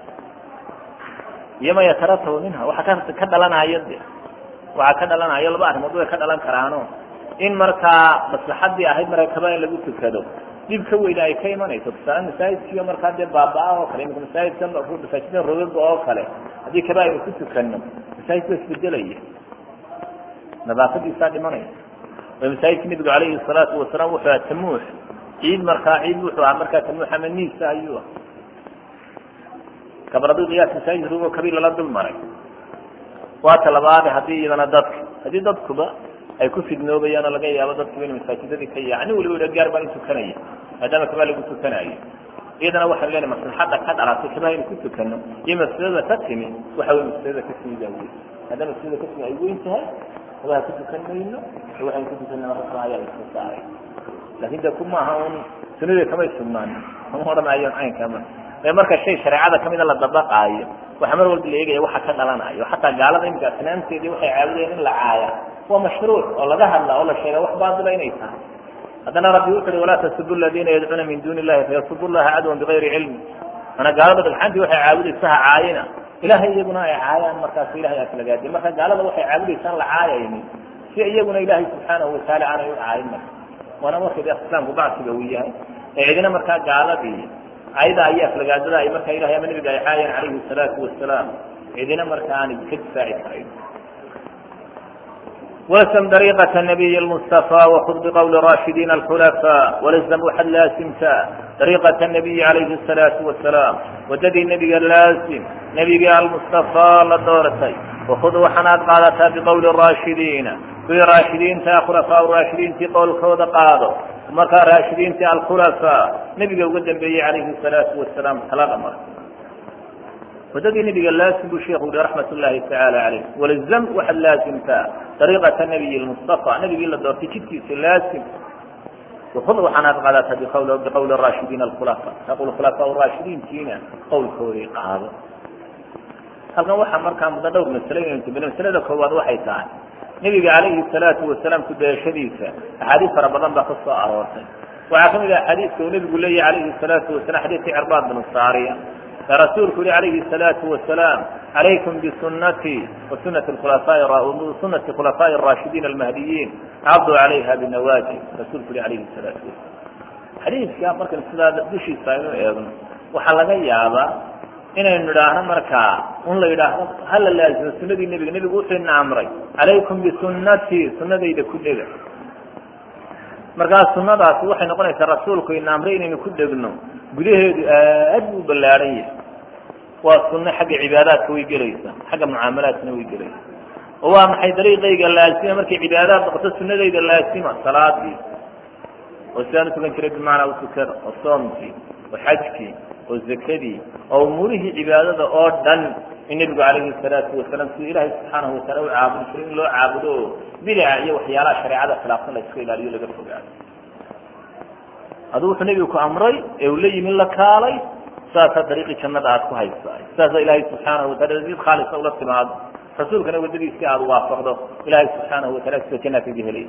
iyo ma yataratabu minha waxa ka ka dhalanayo de waxaa ka dhalanayo laba arrimood way ka dhalan karaano in markaa maslaxadii ahayd marka kaba in lagu tukado dhib ka weyna ay ka imanayso tusaale masaajidkiiyo markaa dee baaba-a oo kale imika masaajidka masaajida rogaga oo kale haddii kaba aynu ku tukano masaajidka isbedelaya nadaafadiisaa dhimanaya oo masaajidka nabigu calayhi salaatu wasalaam wuxuu aha tamuux ciid markaa ciid wuxuu ahaa markaa tamuux ama niisa ayuu ah kabraduu qiyaas masaajid rugo kabiir lala dul maray waa talabaade haddii iyadana dadka haddii dadkuba ay ku fidnoobayaan oo laga yaabo dadkuba ina masaajidadii ka yaca nin waliba gaar baan utukanaya maadaama kabaa lagu tukanayo iyadana waxaan leenahay maslaxadda ka dhalatay kabaa inu ku tukano iyo mafsadada ka timi waxa wey mafsadada ka timi baa weyn maadaama mafsadada ka timi ay weyn tahay kabaha ku tukan mayno waxaan ku tukanna marka kala ayaa iska saaray laakin de ku maaha un sunadii kamay sugnaanin kama odhanayo caynkama ee marka shay shareecada kamida la dabaqaayo waxaa mar walba la eegaya waxa ka dhalanayo xataa gaalada imika asnaamteedii waxay caabudayeen in la caaya waa mashruuc oo laga hadla oo la sheega wax baatila inay tahay haddana rabbi wuxu uhi walaa tasubu ladina yadcuuna min duni illahi fayasubu llaha cadwan bigayri cilmi mana gaalada dhagxaantii waxay caabudaysa ha caayina ilahay iyaguna ay caayaan markaas ilahay aslagaadi marka gaalada waxay caabudaysaan la caayaynin si iyaguna ilaahay subxaanahu wataala aanay u caayin marka waana marka de islaamku bacsiga uu yahay ee cidina markaa gaaladii ayada iyo aflagaadada ay markaa ilahay ama nabiga ay caayeen calayhi salaatu wasalaam cidina marka aanay ka difaaci karayn ولزم طريقة النبي المصطفى وخذ بقول راشدين الخلفاء ولزم waxaad laasimtaa طريقة النبي عليه الصلاaةu وaسلام wadadii nebiga laasim nebigii alمصطفى la doortay وخud waxaanaad qaadataa بqول الراشidiina kuwii raashidiinta khلفاء raashidiintii qowlkooda qaado markaa raashidiintii alkhلفاء nebiga uga dambeeyey عalayhi الصلاaةu وaسلام talada mar wadadii nebiga laasim buu sheekhu yihi raxmat ullaahi tacaala caleyh walzam waxaad laasimtaa dariiqata nabiyi lmustafa nebigii la doortay jidkiisa laasim wakud waxaanaad qaadataa biqawl biqowli raashidiin alkhulafa taqul khulafaa raashidiintiina qowlkoodii qaado halkan waxaa markaa muddo dhowr masale inaynu tibino masalada koowaad waxay tahay nebiga calayhi salaatu wasalaam kudayashadiisa axaadiis fara badan baa ka soo aroortay waxaa kamid ah xadiiska uu nebigu leeyahy calayhi salaatu wasalam xadiiskii cirbaad binu saariya rasuulku yihi alayhi الsalaatu wasalaam calaykum bisunatii wasunati sunati khulafaaءi الraashidiin almahdiyiin cabduu calayha binawaji rasuulku yihi alayhi الsalaatu wasalam xadiiska markan sidaa dushiisa aynu eegno waxaa laga yaabaa inaynu idhaahno markaa un la yidhaahdo hala laazimo sunadii nebiga nebigu wuxuu ina amray calaykum bisunatii sunadayda ku dhega markaa sunadaasi waxay noqonaysaa rasuulku ina amray inaynu ku dhegno gudaheedu aad buu ballaadhan yahay waa sunno xagga cibaadaadka way gelaysaa xagga mucaamalaadkana way gelaysaa oo waa maxay dariiqayga laasima markay cibaadaad noqoto sunadayda laasima salaadii oo sidaan utukan jiray bimacnaa utukada oo soomkii oo xajkii oo zakadii oo umuurihii cibaadada oo dhan in nebigu calayhi salaatu wasalaam siduu ilaahay subxaanahu wataala u caabudi jiray in loo caabudo oo bidaca iyo waxyaalaha shareecada khilaafsan la iska ilaaliyo laga fogaado aduu wuxuu nebigu ku amray ee uu la yimi la kaalay saasaa dariiqii jannada aad ku haysaa saasaa ilaahay subxaanahu watala did khaalisa ula timaado rasuulkana wadadiisii aada waafaqdo ilaahay subxaanahu watala sida jannaad kaga helay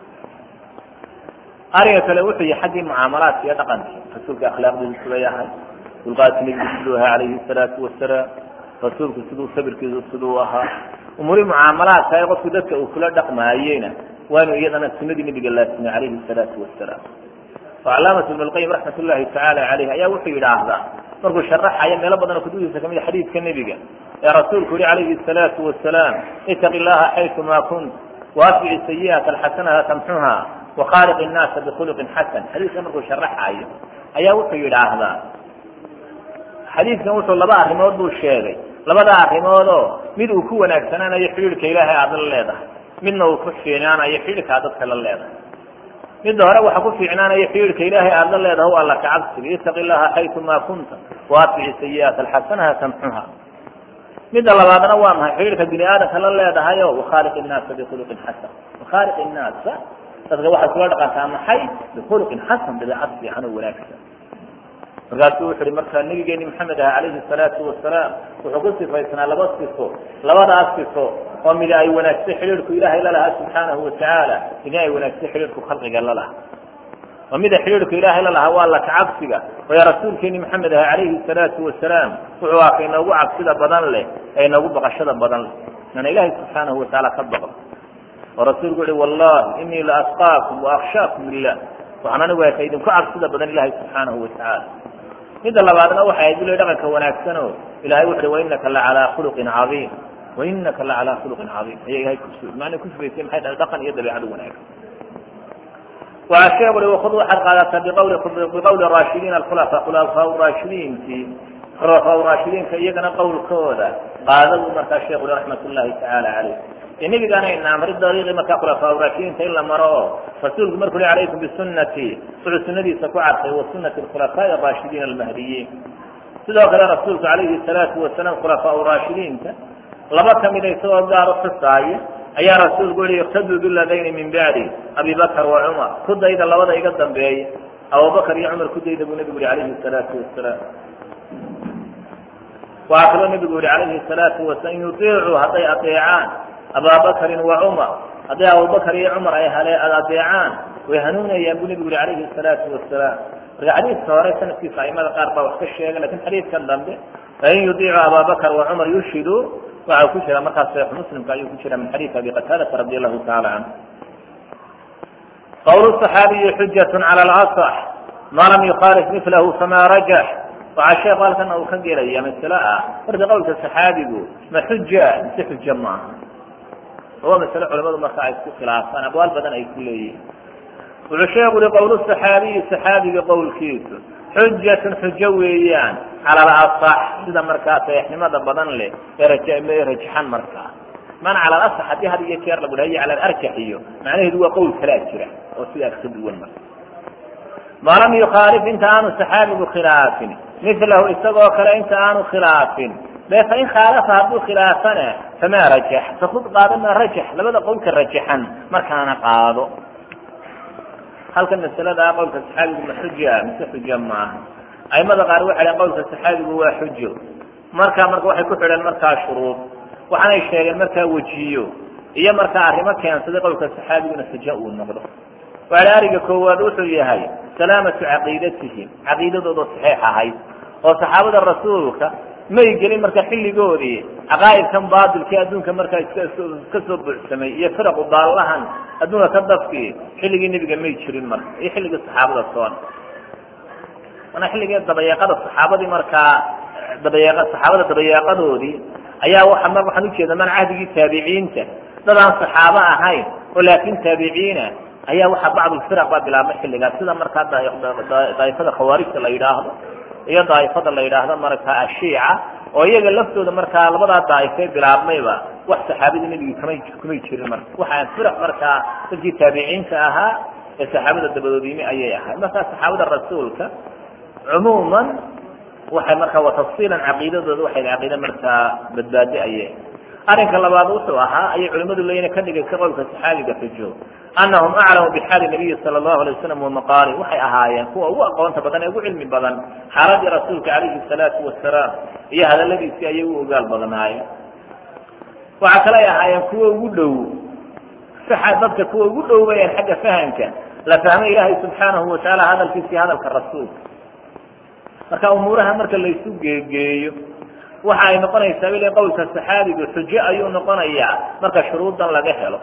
ariga kale wuxuu yahay xaggii mucaamalaadka iyo dhaqankii rasuulka akhlaaqdiisu sida yahay dulqaadki nebigu siduu ahaa calayhi salaatu wasalaam rasuulku siduu sabirkiisu siduu ahaa umurii mucaamalaadka ee qofku dadka uu kula dhaqmaayeyna waanu iyadana sunadii nebiga laasimay calayhi salaatu wasalaam calaamatu ibn lqayim raxmat ullahi tacaala caleyh ayaa wuxuu yidhaahdaa markuu sharaxayo meelo badan oo kutubihiisa kamid a xadiidka nebiga ee rasuulku yihi calayhi salaatu wasalaam itaqi llaha xaytuma kunt waatbici sayi'ata alxasanata tamxuha wakhaaliq innaasa bikhuluqin xasan xadiidka markuu sharaxayo ayaa wuxuu yidhaahdaa xadiidkan wuxuu laba arrimood buu sheegay labada arrimoodoo mid uu ku wanaagsanaanayo xidhiidhka ilaahay aada la leedahay midna uu ku fiinaanayo xidhiidhka aad dadka la leedahay midda hore waxa ku fiicnaanaya xidhiidhka ilaahay aada la leedahay alla ka cabsiga itaqi llaha xaytuma kunta waatbici sayi'aata alxasanaha tamxuha midda labaadna waa maxay xidhiidhka bini aadamka la leedahayo wakhaaliq innaasa bikhuluqin xasan wakhaaliq innaasa dadka waxaad kula dhaqantaa maxay bikhuluqin xasan dabeecad fiican oo wanaagsan markaasuu wuxu uhi marka nabigeeni maxamed aha calayhi salaatu wasalaam wuxuu ku sifaysnaa laba sifo labadaas sifo oo midi ay wanaagsay xidhiidhku ilaahay lalahaa subxaanahu watacaala midna ay wanaagsay xidhiidhku khalqiga lalaha oo mida xidhiidhku ilaahay lalahaa waa alla kacabsiga oo ya rasuulkeeni maxamed aha calayhi salaatu wasalaam wuxuu aha ka inoogu cabsida badan leh ee inoogu baqashada badan leh inaan ilaahay subxaanahu watacaala ka baqno oo rasuulku uhi wallahi inii la asqaakum waakhshaakum lilah waxaan anigu ka idinku cabsida badan ilahay subxaanahu watacaala midda labaadna waxay ahayd bule dhaqanka wanaagsan oo ilahay wuxu uhi wainaka lacalaa khuluqin cadiim wainaka lacalaa khuluqin cadiim ayaa ilahay kus maana kusugaysay maxay dhahay dhaqan iyo dabeecado wanaagsan waxaa sheegu uhi wakud waxaad qaadataa biqawli biqawli raashidiin alkhulafa khulafaa raashidiintii khulafaa raashidiinka iyagana qowlkooda qaada buu markaa sheekhu raxmat ullaahi tacaala caleyh dee nebigaana inaamri dariiqii markaa khulafaa raashidiinta in la maro oo rasuulku markuu li calaykum bisunati wuxuu sunadiisa ku cadfay wa sunati khulafaa'i araashidiin almahdiyiin sidoo kale rasuulku calayhi salaatu wasalaam khulafaa raashidiinta laba kamida isagoo gaar u xusaaya ayaa rasuulku yihi iktaduu biladayni min bacdi abi bakr wa cumar ku dayda labada iga dambeeya abubakar iyo cumar ku dayda buu nebigu yihi calayhi salaatu wasalaam waxaa kaloo nebigu yihi calayhi salaatu wasalaam in yutiicuu hadday adeecaan abaabakrin wa cumar hadday abubakar iyo cumar ay hale adeecaan way hanuunayaan buu nebigu yihi calayhi salaatu wasalaam marka xadiidka hore sanadkiisa aimada qaar baa wax ka sheega lakin xadiidkan dambe fain yudiicu ababakr wa cumar yushhiduu waxa ku jira markaas saxiix muslimka ayuu ku jira min xadiidi abi qataadata radi allahu taala canhu qawl صaxaabiyi xujat calى اlaصx ma lam yukhaalif milahu fama rajax waxaa sheekhu halkana uu ka gelaya masale ah marka qowlka saxaabigu ma xuja mise xuja maaha waa masale culamadu marka ay isku khilaafaan abwaal badan ay ku leeyihin wuxuu sheeku uhi qowl صaxaabiyi saxaabiga qowlkiisu xujatun xujo weeyaan cala alasax sida markaa saxiixnimada badan leh ee rajaxan markaa man cala alasax haddii had iyo jeer lagu dhahay cala alarjax iyo macnaheedu waa qowl kalaa jira oo sidaas ka duwan marka ma lam yukhaalif inta aanu saxaabigu khilaafin milahu isagoo kale inta aanu khilaafin de fain khaalafa hadduu khilaafana famaa rajax fakud qaado maa rajax labada qowlka rajaxan markaana qaado halkan masalada qowlka saxaabigu ma xuja mise xuja maaha aimada qaar waxay dhaheen qowlka saxaabigu waa xujo marka marka waxay ku xidheen markaa shuruud waxaanay sheegeen markaa wejiyo iyo markaa arrimo keensaday qowlka saxaabiguna xujo uu noqdo waxa ariga koowaad wuxuu yahay salaamatu caqiidatihim caqiidadooda saxiix ahayd oo saxaabada rasuulka may gelin marka xilligoodii caqaa'idkan baatilkii adduunka markaa iska soo buuxsamay iyo firaqu baallahan adduunka ka dafkii xilligii nebiga may jirin marka iyo xilligii saxaabada soon mana xilligii dabayeeqada saxaabadii markaa dabayeeq saxaabada dabayeeqadoodii ayaa waa mar waxaan ujeeda man cahdigii taabiciinta dad aan saxaabo ahayn oo laakin taabiciina ayaa waxaa bacdulfiraq baa bilaabmay xilligaas sida markaa daaifada khawaarijta la yidhaahdo iyo daaifada la yidhaahdo markaa ashiica oo iyaga laftooda markaa labadaa daaifee bilaabmayba wax saxaabada nebigi kamay kumay jirin marka waxaa firaq markaa dadkii taabiciinta ahaa ee saxaabada dabadoodimi ayay ahay markaa saxaabada rasuulka cumuuman waxay markaa wa tafsiilan caqiidadooda waxay caqiida markaa badbaadi ayay arrinka labaad wuxuu ahaa ayay culimadu leeyihin ka dhigaysa qowlka saxaabiga xujo anahum aclamu bixaali nabiyi sala allahu alay wasalam wamaqaali waxay ahaayeen kuwa ugu aqoonta badan ee ugu cilmi badan xaaladii rasuulka calayhi salaatu wasalaam iyo hadaladiisii ayay u ogaal badnaayeen waxaa kale ay ahaayeen kuwa ugu dhow dadka kuwa ugu dhow bayeen xagga fahamka la fahmay ilaahay subxaanahu watacaala hadalkiisii hadalka rasuulka marka umuuraha marka laysu geegeeyo waxa ay noqonaysaa ila qowlka saxaabigu xujo ayuu noqonayaa marka shuruudan laga helo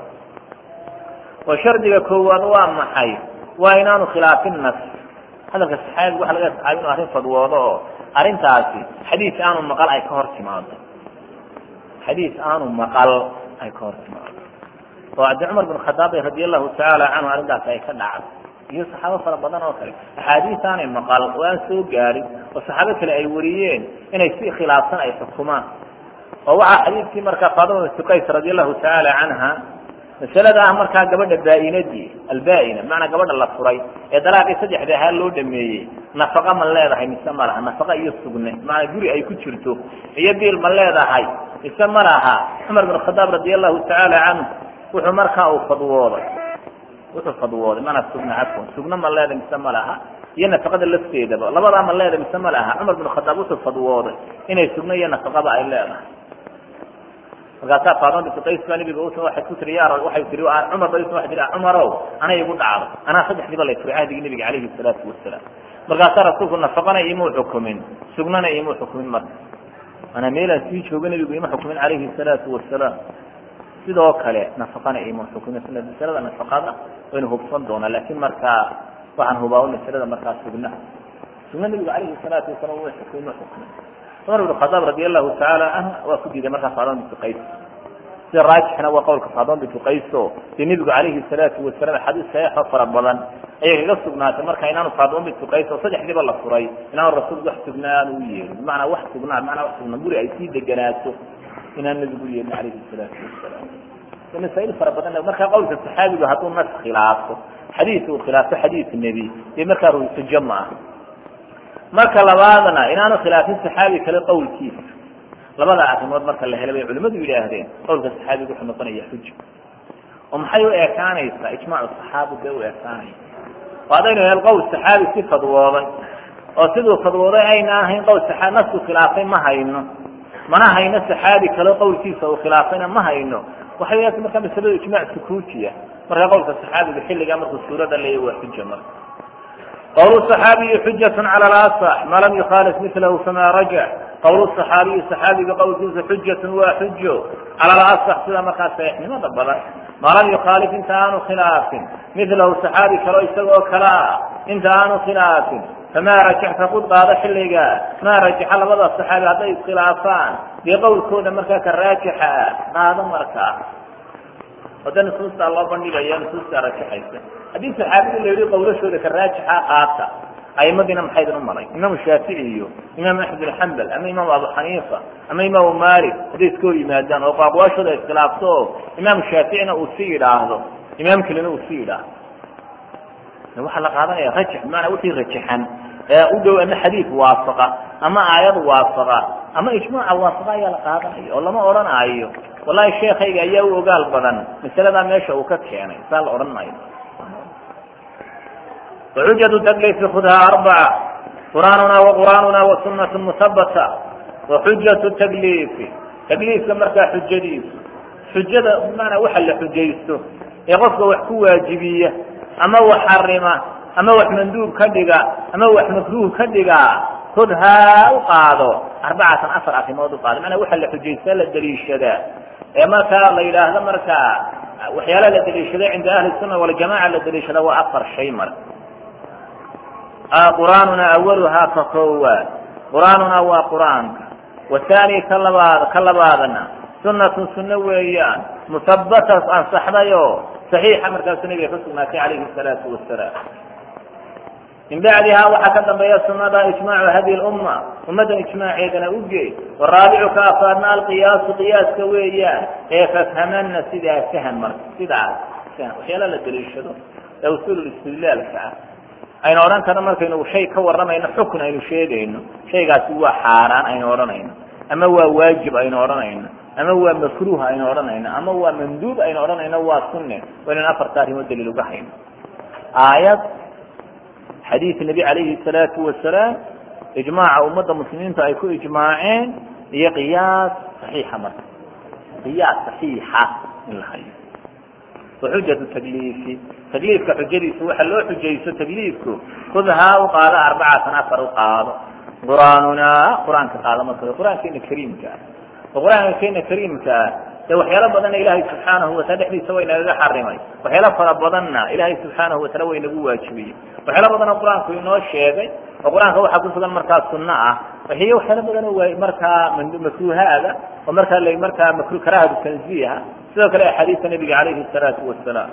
oo shardiga koowaad waa maxay waa inaanu khilaafin nas hadalka saxaabigu waxa laga saxaabi inu arrin fadwoodo oo arrintaasi xadiis aanu maqal ay ka hor timaado xadiis aanu maqal ay ka hor timaado oo cabdi cumar bin khadaab radi allahu tacaala canhu arrintaasi ay ka dhacdo iyo saxaabo fara badan oo kale axaadiis aanay maqal oo aan soo gaarin oo saxaabo kale ay wariyeen inay si khilaafsan ay xukumaan oo waxaa xadiidkii markaa faadima bintu qays radi allahu tacaala canha masalada ah markaa gabadha baa-inadii albaa-ina macanaa gabadha la furay ee dalaaqii saddexda ahaa loo dhameeyey nafaqa ma leedahay mise ma laha nafaqa iyo sugne macanaa guri ay ku jirto iyo biil ma leedahay mise ma laha cumar bin khadaab radi allahu tacaala canhu wuxuu markaa uu fadwooday wuxuu fadwooday mana sugna cafwan sugna ma leeda mise ma laha iyo nafaqada lafteedaba labadaa ma leeda mise ma laha cumar bin khadaab wuxuu fadwooday inay sugna iyo nafaqaba ay leedahay markaasaa faadima bintu qays baa nabiga usa waxay ku tiri ya waxay tiri cumar ba waxay tiri cumarow ana igu dhacdo anaa saddexdiiba lay furay cahdigii nabiga calayhi salaatu wasalaam markaasaa rasuulku nafaqana imuu xukumin sugnana imuu xukumin marka manaa meelaan sii jooga nabigu ima xukumin calayhi salaatu wasalaam sidoo kale nafaqana ima xukumin masalada nafaqada waynu hubsan doonaa laakin markaa waxaan hubaa masalada markaa sugna sugna nabigu calayhi salaatu wasalaam way xukumin ma xukumin cumar ibn khadaab radi allahu tacaala canhu waa ku diiday markaa faadima bintu qays sida raajixna waa qowlka faadon bintu qayso dee nebigu calayhi salaatu wasalaam axaadiis saxiixo fara badan ayay kaga sugnaatay marka inaanu faadon bintu qays oo saddexdiiba la furay inaanu rasuulku wax sugnaa aanu u yeelin bimacnaa wax sugnaa bimacnaa wax sugnaa guri ay sii deganaato inaan nebigu u yeelin calayhi salaatu wasalaam masaail fara badan markaa qowlka saxaabigu hadduu nas khilaafo xadiis uu khilaafo xadiis nebi dee markaa xujo ma ah marka labaadna inaanu khilaafin saxaabi kale qowlkiisa labada arrimood marka la helo bay culimadu yidhaahdeen qowlka saxaabiga wuxuu noqonaya xujo oo maxay u ekaanaysaa ijmaacu saxaabi bee u ekaanaya oo haddaynu hel qowl saxaabi si fadwooday oo siduu fadwooday ayna ahayn qowl saxaabi nasku khilaafay ma hayno mana hayno saxaabi kale qowlkiisa uu khilaafayna ma hayno waxay leedahay markaa masaladu ijmaac sukuutiya markaa qowlka saxaabiga xilligaa markuu suurada leeyahy waa xuja marka qowl صaxaabiyi xujat calى اlaصx ma lam yukhaalif milahu fama rajac qowl صaxaabiyi صaxaabiga qowlkiisa xujat waa xujo calى اlaصx sida markaa saxiixnimada badan ma lam yukhaalif inta aanu khilaafin milahu صaxaabi kalo isagoo kale ah inta aanu khilaafin fama rajacta kud qaado xilliga ma rajaxa labada صaxaabi hadday iskhilaafaan dee qowlkooda markaa ka raajixa qaado markaa wada nusuusta loo bandhigaya nusuusta rajaxaysa haddii saxaabiga la yihi qawlashooda ka raajixa qaata aimadiina maxaydin u maray imaamu shaafici iyo imaam axmed bin xambal ama imaamu abu xaniifa ama imaamu malik hadday iska hor yimaadaan oo qaaqwaashooda iskhilaafto oo imaamu shaaficina uu si yidhaahdo imaam kelina uu si yidhaahdo waxaa la qaadanaya rajax bimacnaa wixii rajaxan ee u dhow ama xadiid waafaqa ama aayad waafaqa ama ijmaaca waafaqa ayaa la qaadanaya oo lama odhanaayo wallahi sheekayga ayaa u ogaal badan masaladaa meesha uu ka keenay saa la odhan maayo وxujaة تklifi khudha arbaca qur'aanuna وqur'aanuna وsunaة muhabata وxujaة تklifi takliifka markaa xujadiisu xujada bmaanaa waxa la xujaysto ee qofka wax ku waajibiya ama wax xarima ama wax manduub ka dhiga ama wax makruh ka dhiga khudhaa u qaado arbacatan afar arimood uqaado manaa waxa la xujaysta la daliishadaa ee markaa la yidhaahdo markaa waxyaala la daliishada cinda ahli الsuna waljamaca la daliishada waa afar shay mar qur'aanuna awaluhaa ka koowaad qur'aanuna waa qur'aanka wathani ka labaad ka labaadna sunatun sunno weeyaan muhabatas ansaxdayo saxiixa markaasu nabiga ka sugnaatay calayhi salaatu wasalaam min bacdihaa waxaa ka dambeeya sunada ijmaacu hadi lumma ummaddan ijmaaceedana uge waraabicu ka afaadna alqiyaasu qiyaaska weeyaan ee fafhamana sidaa fahm marka sidaas waxyaala la daliishado ee usuul istidlaalka ah aynu odhan karno markaynu shay ka warramayno xukun aynu sheegayno shaygaasi waa xaaraan aynu odhanayno ama waa waajib aynu odhanayno ama waa makruuh aynu odhanayno ama waa manduub aynu odhanayno waa sunne waa inaynu afarta arrimood daliil uga hayno aayad xadiid nebi calayhi salaatu wasalaam ijmaaca ummadda muslimiinta ay ku ijmaaceen iyo qiyaas saxiixa marka qiyaas saxiixa in la hayo waxujatu takliifi takliifka xujadiisu waxa loo xujayso takliifku khudhaa u qaado arbacatan afar u qaado qur'aanuna qur-aanka qaado marka qur-aankeena kariimka ah oo qur-aanka keena kariimka ah dee waxyaalo badanna ilaahay subxaanahu wataala dhexdiisa way nagaga xarimay waxyaalo fara badanna ilaahay subxaanahu wataala way nagu waajibiyey waxyaalo badanoo qur-aanku inoo sheegay oo qur-aanka waxaa kusugan markaa sunno ah waxiyo waxyaalo badan oo waa markaa makruuhaada oo markaa la markaa makru karahatu tanziiha sidoo kale axaadiista nabiga calayhi salaatu wasalaam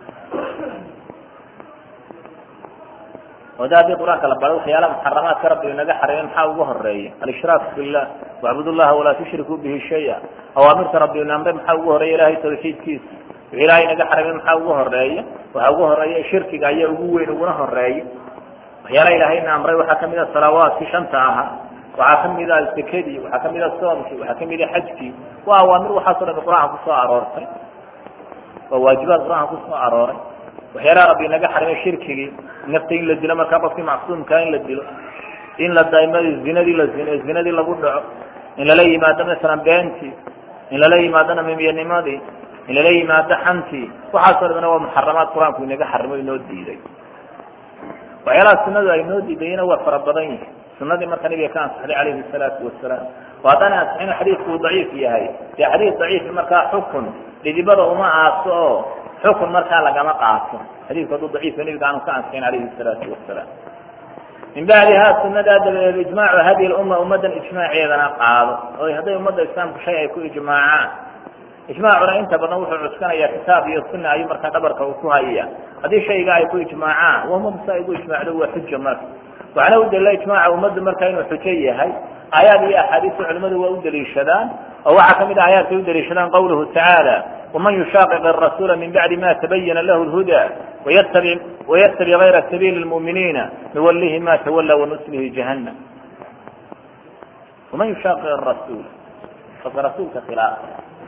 o da haddii qur-aanka la baro waxyaalaha muxaramaadka rabbi inaga xarimay maxaa ugu horeeya alishraak billah wacbud llaha walaa tushrikuu bihi shaya awaamirta rabbi ina amray maxaa ugu horeeya ilahay tawxiidkiisa wixii ilahay inaga xarimay maxaa ugu horeeya waxaa ugu horeeya shirkiga ayaa ugu weyn uguna horeeya waxyaalaha ilahayna amray waxaa kamid a salawaatkii shanta ahaa waxaa kamid a sekadii waxaa kamid a soomkii waxaa kamid a xajkii waa awaamir waxaaso dhan qur-aanka kusoo aroortay waa waajibaad qur-aanka kusoo arooray waxyaalaha rabbi inaga xarimay shirkigii nafta in la dilo markaa qofkii macsuumkaa in la dilo in la daimo zinadii la zinadii lagu dhaco in lala yimaado masalan beentii in lala yimaado namimiyanimadii in lala yimaado xantii waxaasoo dhamna waa muxaramaad qur-aanku inaga xarimo inoo diiday waxyaalaha sunadu ay noo diidayna waa fara badan yihi sunadii marka nabiga ka ansaxday calayhi salaatu wasalaam oo haddaan ansixin xadiidku uu daciif yahay dee xadiid daciif markaa xukun dhidibada uma aaso oo xukun markaa lagama qaato xadiidku hadduu daciifka nabiga aanu ka ansixin calayhi salaatu wasalaam min bacdihaa sunadaa dabadeed ijmaacu hadi lumma ummaddan ijmaaceedana qaado oo hadday ummadda islaamku shay ay ku ijmaacaan ijmaacuna inta badan wuxuu cuskanaya kitaab iyo suna ayuu markaa dhabarka uu ku hayaya haddii shayga ay ku ijmaacaan wahuma sa ay ku ijmaacdo waa xuja marka waxaana u dalila ijmaaca ummaddu marka inuu xujo yahay aayaad iyo axaadiista culimadu waa u daliishadaan oo waxaa kamid ah aayaadkay u daliishadaan qawluhu tacaala waman yushaaqiq arasuula min bacdi ma tabayana lahu lhuda waytabi waytabi gayra sabiili lmu'miniina nuwalihi ma tawala wanuslihi jahannam waman yushaaqiq arasuul qofka rasuulka khilaafa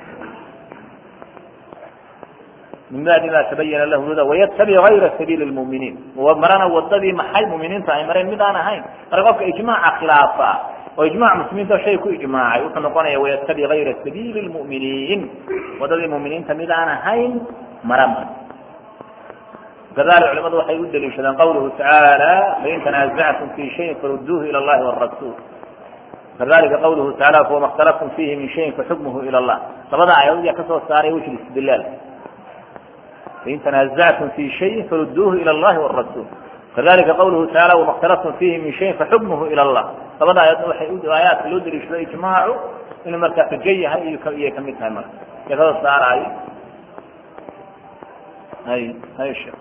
min bacdi ma tabayana lahu huda waytabi gayra sabiili lmu'miniin marana wadadii maxay muminiinta ay mareen mid aan ahayn marka qofka ijmaaca khilaafa oo ijmac muslimiinta shay ku ijmaacay wuxuu noqonaya waytabi gayra sabiili lmu'miniin wadadii muminiinta mid aan ahayn mara ma kadalik culimadu waxay u daliishadaan qawluhu tacaala fain tanazactum fi shayin faruduuhu ila allahi warasul kadalika qawluhu taala fawama اkhtalaftum fihi min shayin faxukmuhu ila allah labada aayadood yaa kasoo saaray wejhi istidlaal fain tanazactum fi shayin faruduuhu ila allahi warasul kadalika qawluhu taala wama اkhtalaftum fihi min shayin faxukmuhu ila allah labada aayadood waxay aayaadka loo daliishado ijmaacu inuu markaa xujo yahay iyay kamid tahay marka ya kasoo saaraayo hay hay sheekh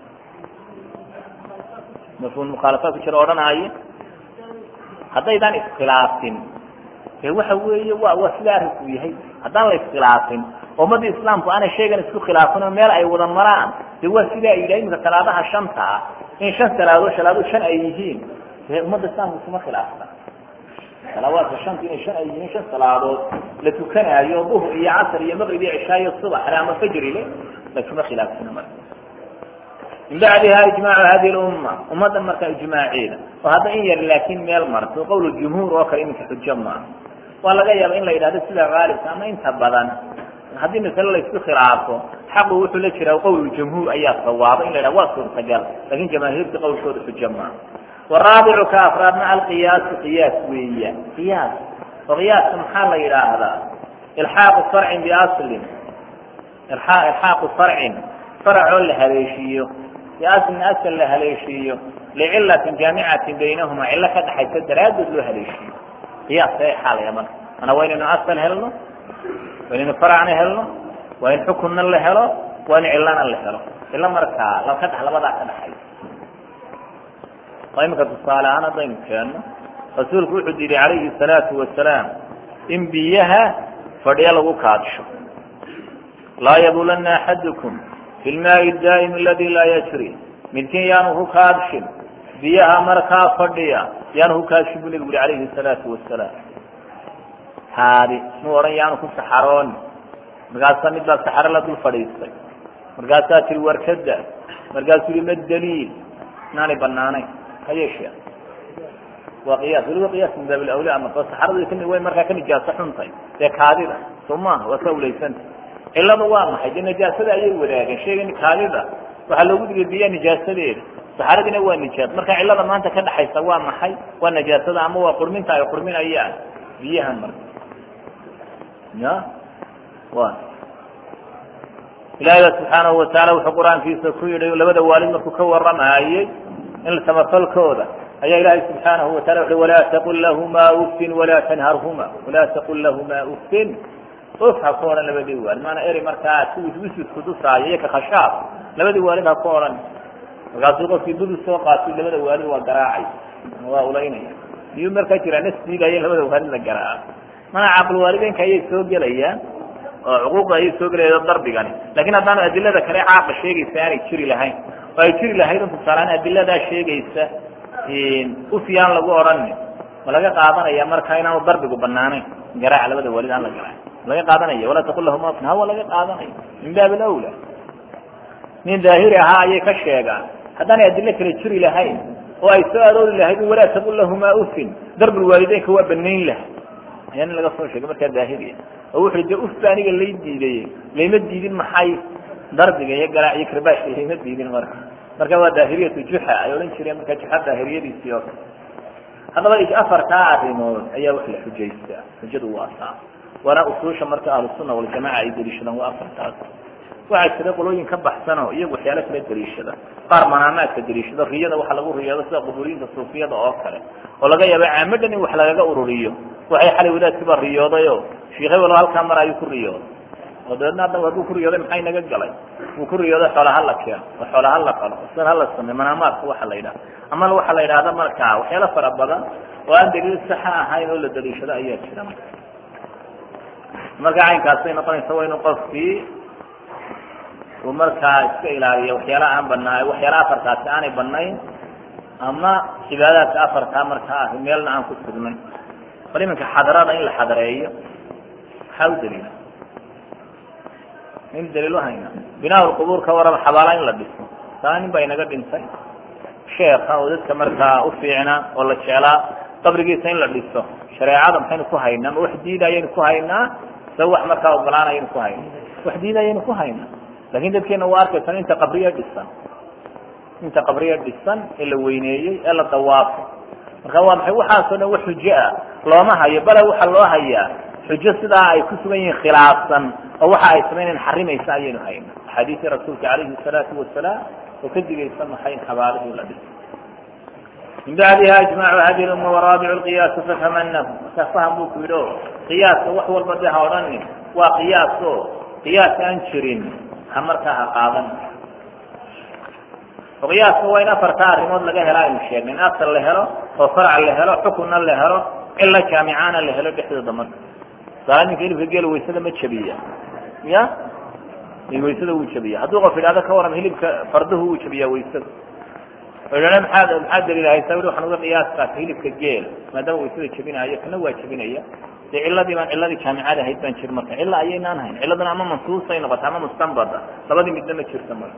mafhum mukhaalafaad ku jira odhanaayo haddaydaan iskhilaafin e waxa weeye wa waa sida arrinku yahay haddaan la iskhilaafin oo ummadda islaamku aanay shaygan isku khilaafin oo meel ay wada maraan de waa sidaa yidhaha imika salaadaha shanta ah in shan salaadood salaadood shan ay yihiin dee ummadda islaamku iskuma khilaafsan salaawaadka shanta inay shan ay yihiin shan salaadood la tukanaayo duhr iyo casr iyo maqrib iyo cishaa iyo subax ama fajri le laskuma khilaafsina marka min bacdiha ijmaacu hadi lumma ummadda marka ijmaaceeda oo hadda in yar laakin meel marto qowl jumhuur oo kale iminka xujo maaha waa laga yaaba in la yidhahdo sida haalibka ama inta badan haddii masale laisku khilaafo xaqu wuxuu la jiraa qowl jumhuur ayaa sawaaba in la yidhahdo waa suurtagal lakin jamaahiirta qowlkooda xujo maaha waraabicu ka afraadna alqiyaasu qiyaas weeya qiyaas oo qiyaaska maxaa la yidhaahdaa ilxaaqu farcin biaslin ilxaaqu farcin faracoo la haleeshiiyo biaslin asal la haleeshiiyo licilatin jaamicatin baynahuma cilo ka dhaxaysa daraaddeed loo haleeshiiyo qiyaas ee xaalaya marka mana waa inaynu asal helno waa inaynu faracna helno waa in xukunna la helo waa in cilana la helo cilo markaa laka dh labadaa ka dhaxaysa oo iminka tusaale ahaan haddaynu keenno rasuulku wuxuu yidhi calayhi salaatu wasalaam in biyaha fadhiyo lagu kaadsho laa yabulana axadukum fi lmaai daa'im aladi laa yajri midkiin yaanu ku kaadshin biyaha markaa fadhiya yaanu ku kaadshin bu nabigu yuri calayhi salaatu wasalaam haadi muu odhan yaanu ku saxarooni markaasaa mid baa saxaro la dul fadhiistay markaasaa tiri warkada markaasuu yihi ma daliil inaanay banaanayn hayeeshee waa qiyaas weliba qiyaas min baab alawla ama oo saxaradu kani way markaa ka nijaaso xuntay dee kaadida soo maaha waa ka awlaysanta cilada waa maxay dee nijaasada ayay wadaageen sheegan kaadida waxaa loogu digay biyaha nijaasadeeda saxaradina waa nijaas marka cilada maanta ka dhaxaysa waa maxay waa nijaasada ama waa qurminta ay qurminayaan biyahan marka ya wa ilaahiga subxaanahu wataala wuxuu qur-aankiisa ku yihi labada waalid markuu ka waramaayey in samafalkooda ayaa ilaahay subxaanahu watala wuxu walaa taqul lahumaa ufin walaa tanharhuma walaa taqul lahumaa ufin uf ha ku odhan labadii waalid maana eri markaa si wiswisku dusaayo iyo kakashaaf labadii waalid ha ku odhan markaasuu qofkii dul soo qaatay labada waalid waa garaacay waa ulaynaya miyuu markaa jiraa nasdiigaya labada waalid la garaaco mana caql waalideynka ayay soo gelayaan oo cuquuqda ayay soo gelayaan darbigani lakin haddaanu adilada kale caaqa sheegaysa aanay jiri lahayn oo ay jiri lahayd un tusaaleaan adiladaa sheegaysa ufyaan lagu odhanin ma laga qaadanaya marka inaanu darbigu banaanayn garaaca labada waalid aan la garaac laga qaadanaya walaa taqul lahuma ufin hawa laga qaadanaya min baab alawla nin daahiri ahaa ayay ka sheegaan haddaanay adilo kale jiri lahayn oo ay soo aroori lahayd walaa taqul lahumaa ufin darbulwaalideynka waa banayn lahay ayaa nin laga soo sheegay markaa daahiriya oo wuxu de ufba aniga lay diiday layma diidin maxay darbiga iyo garaac iyo karbaashka layma diidin marka marka waa daahiriyatu juxa ay odhan jireen marka juxa daahiriyadiisii oo kale haddaba afartaa arrimood ayaa wax la xujaystaa xujadu waa taa waana usuusha marka ahlusunna waljamaca ay deliishadaan waa afartaas waxaa jira qolooyin ka baxsanoo iyagu waxyaalo kala deliishada qaar manaamaadka deliishado riyada waxa lagu riyoodo sida quburiinta suufiyada oo kale oo laga yaaba caamadan in wax lagaga ururiyo waxay xalay wadaadkiiba riyoodayo sheikh hebelo halkaa mar ayuu ku riyooday oo dabeedna haddaba hadduu ku riyooday maxay naga galay uu ku riyooday xoola hala keeno oo xoola hala qalo sida hala sameyo manaamaadka waxa la yidhaha ama waxa la yidhahda markaa waxyaalo fara badan oo aan daliil saxa ahayn oo la daliishado ayaa jira marka caynkaasay noqonaysa waa inu qofkii uu markaa iska ilaaliyo waxyaala aan banaa waxyaala afartaasi aanay banayn ama cibaadaadka afartaa markaa ah meelna aan ku sugnayn bal iminka xadarada in la xadareeyo maxaa u daliila in daliil uhayna binaa lqubuur ka waraba xabaala in la dhiso taa nin baa inaga dhintay sheeka oo dadka markaa ufiicnaa oo la jeclaa qabrigiisa in la dhiso shareecada maxaynu ku haynaa ma wax diidayaynu ku haynaa sa wax markaa ogolaanayaynu ku haynaa wax diidayaynu ku haynaa lakin dadkeena waa arkaysan inta qabriya dhisan inta qabriya dhisan ee la weyneeyey ee la dawaafo marka waa maxay waxaasoo dhan wax xujo ah looma hayo bale waxa loo hayaa xujo sidaa ay ku sugan yihiin khilaafsan oo waxa ay samaynayn xarimaysa ayaynu hayna axaadiisii rasuulka calayhi salaatu wasalaam oo ka digaysa maxay in xabaalihii la dhiso min bacdiha ijmacu hadi lumma waraabicu lqiyaasa fatamanahu markaa faham buu ku yidhi o qiyaaska wax walba de ha odhanin waa qiyaas o qiyaas aan jirin ha markaa ha qaadan oo qiyaaska waa in afarta arrimood laga helo aynu sheegnay in asal la helo oo farca la helo xukunna la helo cilo jaamicaana la helo dhexdooda marka saala ninka hilibka geela waysada ma jabiya ya waysada wuu jabiya hadduu qof idhahdo ka waran hilibka farduhu wuu jabiyaa waysada oo idhahda maxaad maxaad daliil haysaa weli waxaan uga qiyaas qaatay hilibka geel maadaama waysada jabinaayo kana waa jabinaya dee ciladii baan ciladii jaamicada ahayd baan jir marka cila ayaynaan hayn ciladana ama mansuusay noqota ama mustanbada labadii midna ma jirta marka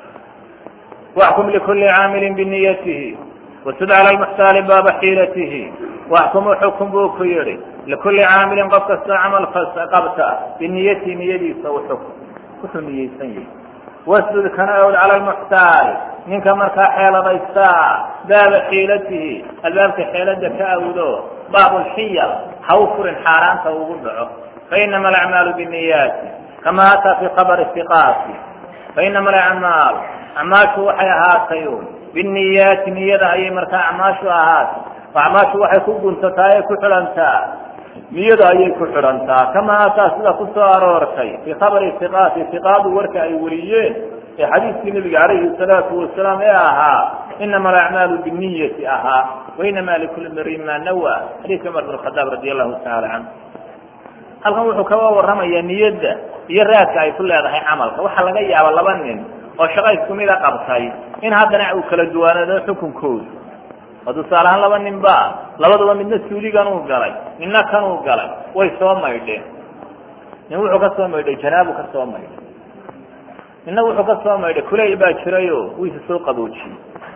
واحكم لكل عامل بنyته وسد على المحتال bاb حيلته واحكم حكم buu ku yihi لكuلi cاamل qof kastoo cمل qabta بنyt نiyadiisa xukm wuxuu niyeysan yahy وsد kana awd عalى المحتاal ninka markaa xeeladaysta baaba xيilatihi albaabka xeelada ka awdo baab الحyل ha u furin xaaraanta ugu dhaco فإنما الأعماaل بنyاti كama أtى في خبر الثقاt فإنما الأعماaل acmaashu waxay ahaatay biniyaati niyada ayay markaa acmaashu ahaatay acmaashu waxay ku guntataa ee ku xidhantaa niyada ayay ku xidhantaa kama ataa sida ku soo aroortay fii khabari iqaati iqaadu warka ay wariyeen ee xadiiskii nabiga calayhi salaatu wasalaam ee ahaa inama alacmaalu biniyati ahaa wainama likuli mriin ma nawa xadiiska cumar bin khadaab radi allahu taala canhu halkan wuxuu kaga waramayaa niyadda iyo raadka ay ku leedahay camalka waxaa laga yaaba laba nin oo shaqa isku mida qabtay in haddana uu kala duwaanaado xukunkoodu oo tusaale ahaan laba nin ba labaduba midna suuligan uu galay midna kan uu galay way soo maydheen nin wuxuu ka soo maydhay janaabu ka soo maydhay midna wuxuu ka soo maydhay kuleyl baa jirayo wiisa soo qaboojiyey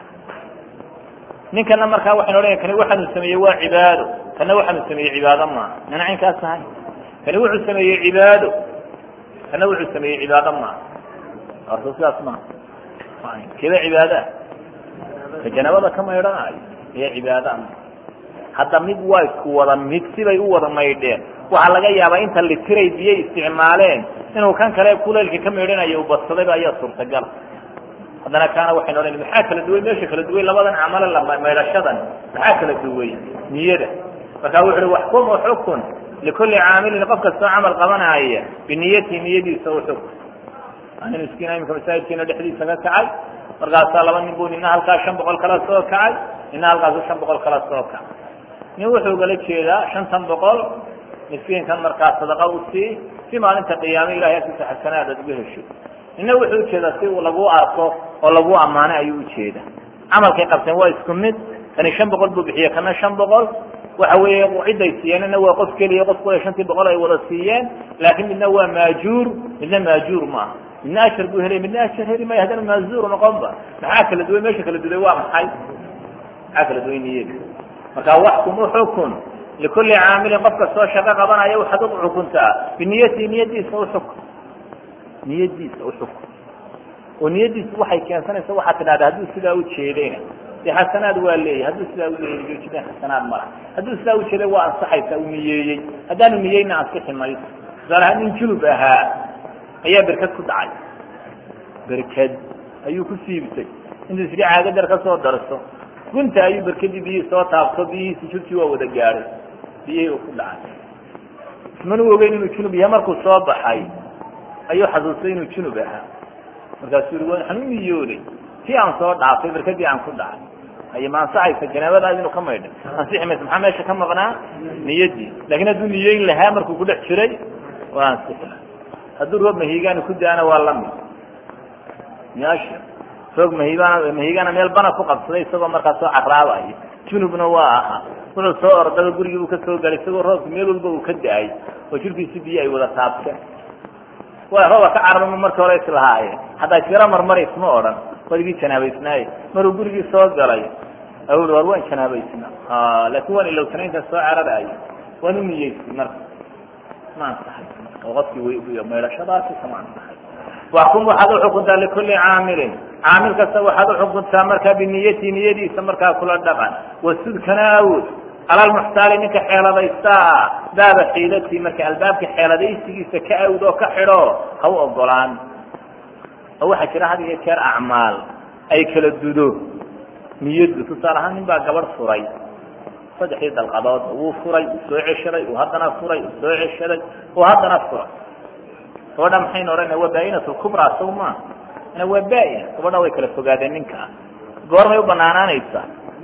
ninkana markaa waxaynu odhanaya kani waxaanu sameeyey waa cibaado kana waxaanu sameeyey cibaado maaha nina caynkaas ahay kani wuxuu sameeyey cibaado kana wuxuu sameeyey cibaado maaha horta sidaas maha keda cibaada ka janabada ka maydhanaayo ee cibaada hadda mid waa isku wada mid sibay u wada maydheen waxaa laga yaabaa inta litiray biyay isticmaaleen inuu kan kale kuleylka ka maydhanayo u badsadayba ayaa suurtagala haddana kaana waxaynu odhan maxaa kala duway meesha kala duway labadan camale maydhashadan maxaa kala duway niyada marka wuxu uhi waxkum xukun likulli caamilin qof kastoo camal qabanaya biniyati niyadiisa u xukun ani miskiina imika masaajidkeena dhexdiisa ka kacay markaasaa laba nin bu nina halkaa shan boqol kala soo kacay nina halkaasu shan boqol kala soo kacay nin wuxuu gala jeedaa shantan boqol miskiinkan markaa sadaqa u sii si maalinta qiyaame ilahay agtiisa xasanaad aad uga hesho nina wuxuu ujeedaa si uu lagu arko oo lagu ammaanay ayuu ujeeda camalkay qabteen waa isku mid kani shan boqol buu bixiye kana shan boqol waxa weeye ciday siiyeen ina waa qof keliya qof kule shantii boqol ay wada siiyeen laakiin midna waa maajuur midna maajuur maaha midna ashar buu helay midna ashar heli maya haddana maazuur noqonba maxaa kala duway meesha kala duway waa maxay maxaa kala duway niyada marka waxkum uxukun likulli caamilin qof kastoo shaqo qabanaya waxaad u xukuntaa biniyati niyadiisa uxukun niyadiisa uxukun oo niyadiisa waxay keensanaysa waxaad tidhahda hadduu sidaa ujeedayna de xasanaad waa leeyahy hadduu sidaa uleeyahy joojideen xasanaad mala hadduu sidaa ujeeday waa ansaxaysa uu niyeeyey haddaanu niyeyna ansixi mayso tusaalahaan nin julub ahaa ayaa berked ku dhacay berked ayuu ku siibtay intuu isdhi caagadar ka soo darso gunta ayuu berkedii biyihii soo taabto biyihiisi jurkii waa wada gaadhay biyihii uu ku dhacay ismanu ogeyn inuu junub yahay markuu soo baxay ayuu xasuustay inuu junub ahaa markaasuu yii waxaan u niyooday tii aan soo dhaafay barkadii aan ku dhacay ay ma ansaxaysa janaabadaas inuu ka maydhay ansixi maysa maxaa meesha ka maqnaa niyadii laakiin hadduu niyeyn lahaa markuu ku dhex jiray waa ansixi hadduu roob mahigaani ku da-ana waa lamid meesha roog mahigaana mahigaana meel bana ku qabsaday isagoo markaa soo caraabayo junubna waa ahaa wuxuu soo ordaba gurigii uu ka soo galay isagoo roobki meel walba uu ka da-ay oo jirkiisi biyo ay wada taabteen waa rooba ka cararma markii hore islahaayeen haddaa jiro marmar isma odhan wadigii janaabaysnaaye maruu gurigii soo galay awul war waan janaabaysna laakin waan ilowsanaynta soo cararayo waan u niyeysay marka ma ansaxay oo qofkii w maydhashadaasi kama ansaxay waxkum waxaad uxukuntaa likulli caamilin caamil kasta waxaad uxukuntaa markaa biniyati niyadiisa markaa kula dhaqan wasudkana awood cala lmuxtaali ninka xeeladaysta baaba xiilatii marka albaabka xeeladaysigiisa ka awd oo ka xidho ha u ogolaan oo waxaa jira had iyo jeer acmaal ay kala dudo niyadu tusaale ahaan nin baa gabadh furay saddexdii dalqadood wuu furay uu soo ceshaday uu haddana furay uu soo ceshaday uu haddana furay gabadha maxaynu odhana waa baa-inat lkubraa saw maa ana waa baa-ina gabadha way kala fogaadeen ninka goormay u banaanaanaysaa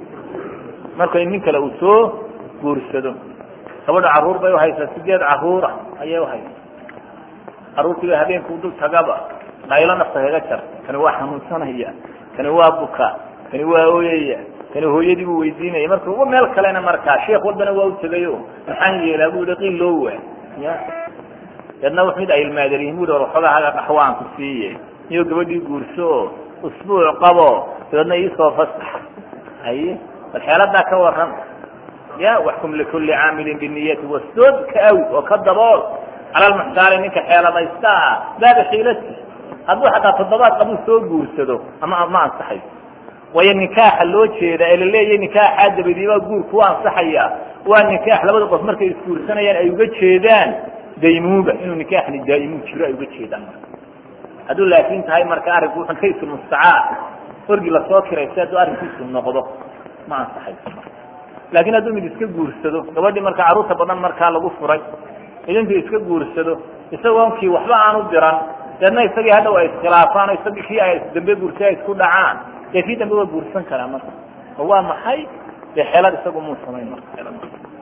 markay nin kale uu soo guursado gabadha caruur bay uhaysaa sideed caruura ayay uhaysaa caruurtiiba habeenkuu dul tagaba qaylo nafta kaga jar kani waa xanuunsanaya kani waa buka kani waa ooyaya kani hooyadii buu weydiinaya marka meel kalena markaa sheekh walbana waa u tegayo maxaan yeelaa bu i qiil loo waa ya deedna w mid ay ilmaadarihin bu war waxoogaa haga dhaxwaan ku siiye iyo gabadhii guurso oo usbuuc qabo dabeedna iisoo fasax haye bal xeeladaa ka waran ya waxkum likulli caamilin biniyati wasdood ka awd oo ka dabool cala lmuxtaali ninka xeeladaysta ah baaba xiilati hadduu xataa toddobaad qabuu soo guursado ama ma ansaxayso waayo nikaaxa loo jeeda ee laleeyahy nikaaxaa dabadiibaa guur ku ansaxaya waa nikaax labada qof markay isguursanayaan ay uga jeedaan daymuuba inuu nikaaxni daa'imuu jiro ay uga jeedaan marka hadduu laakin tahay marka arrinku wuxun kaysu mustacaar orgi lasoo kiraysa hadduu arrinkiisu noqdo ma ansaxayso laakiin hadduu mid iska guursado gabadhii marka carruurta badan markaa lagu furay idintuu iska guursado isagoonkii waxba aanu diran deedna isagii hadhaw ay iskhilaafaan o isagii kii ay dambe guursay ay isku dhacaan dee kii dambe waa guursan karaa marka oo waa maxay dee xeelad isagu muu samayn marka xeelad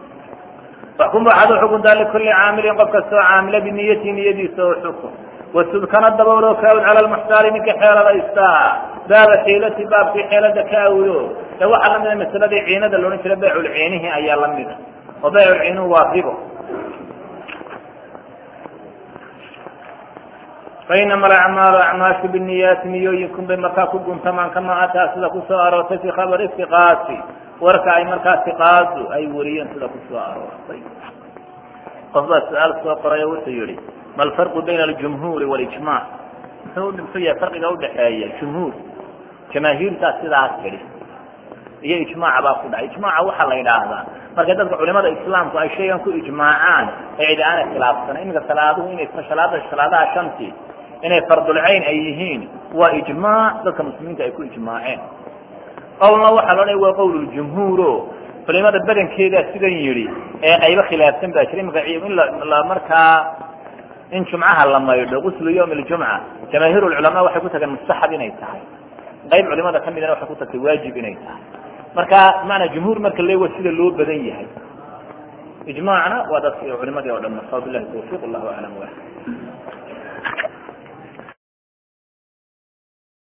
waxkum waxaad uxukuntaa likulli caamilin qof kastoo caamila biniyati niyadiisa oo xukun wasudkana daboolo ka awd cala lmuxtaali ninka xeeladaysta baaba xiilati baabkii xeelada ka awdo ee waxaa lamida masaladii ciinada loodhan jira bayculciinihi ayaa lamida oo bayculciinuhu waa ribo fainama alacmaalu acmaashu biniyaati niyooyinkun bay markaa ku guntamaan kama ataa sida kusoo aroortay fi khabari istiqaasi warka ay markaa iqaadu ay wariyeen sida kusoo aroortay qof baa su-aal soo qoray oo wuxuu yihi ma alfarqu bayna aljumhuuri walijmac muxuu muxuu yahay farqiga udhaxeeya jumhuur jamaahiirtaa sidaas tidhi iyo ijmaaca baa ku dhacay ijmaaca waxaa la yidhaahdaa marka dadka culimada islaamku ay shaygan ku ijmaacaan ee cidi aanay khilaafsanayn iminka salaaduhu inay salaada salaadaha shanti inay fardulcayn ay yihiin waa ijmaac dadka muslimiinta ay ku ijmaaceen qowlna waxaa la odhanaya waa qowl ljumhuuro culimada badankeedaa sidan yidhi ee qaybo khilaafsan baa jira imika in la markaa in jumcaha la maydho guslu yawm ljumca jamaahiir lculamaa waxay ku tageen mustaxab inay tahay qayb culimada ka midana waxay ku tagtay waajib inay tahay marka maanaa jumhuur marka le waa sida loo badan yahay ijmaacna waa dadki culimadii o dhan marka bilahi tawfiq allahu aclam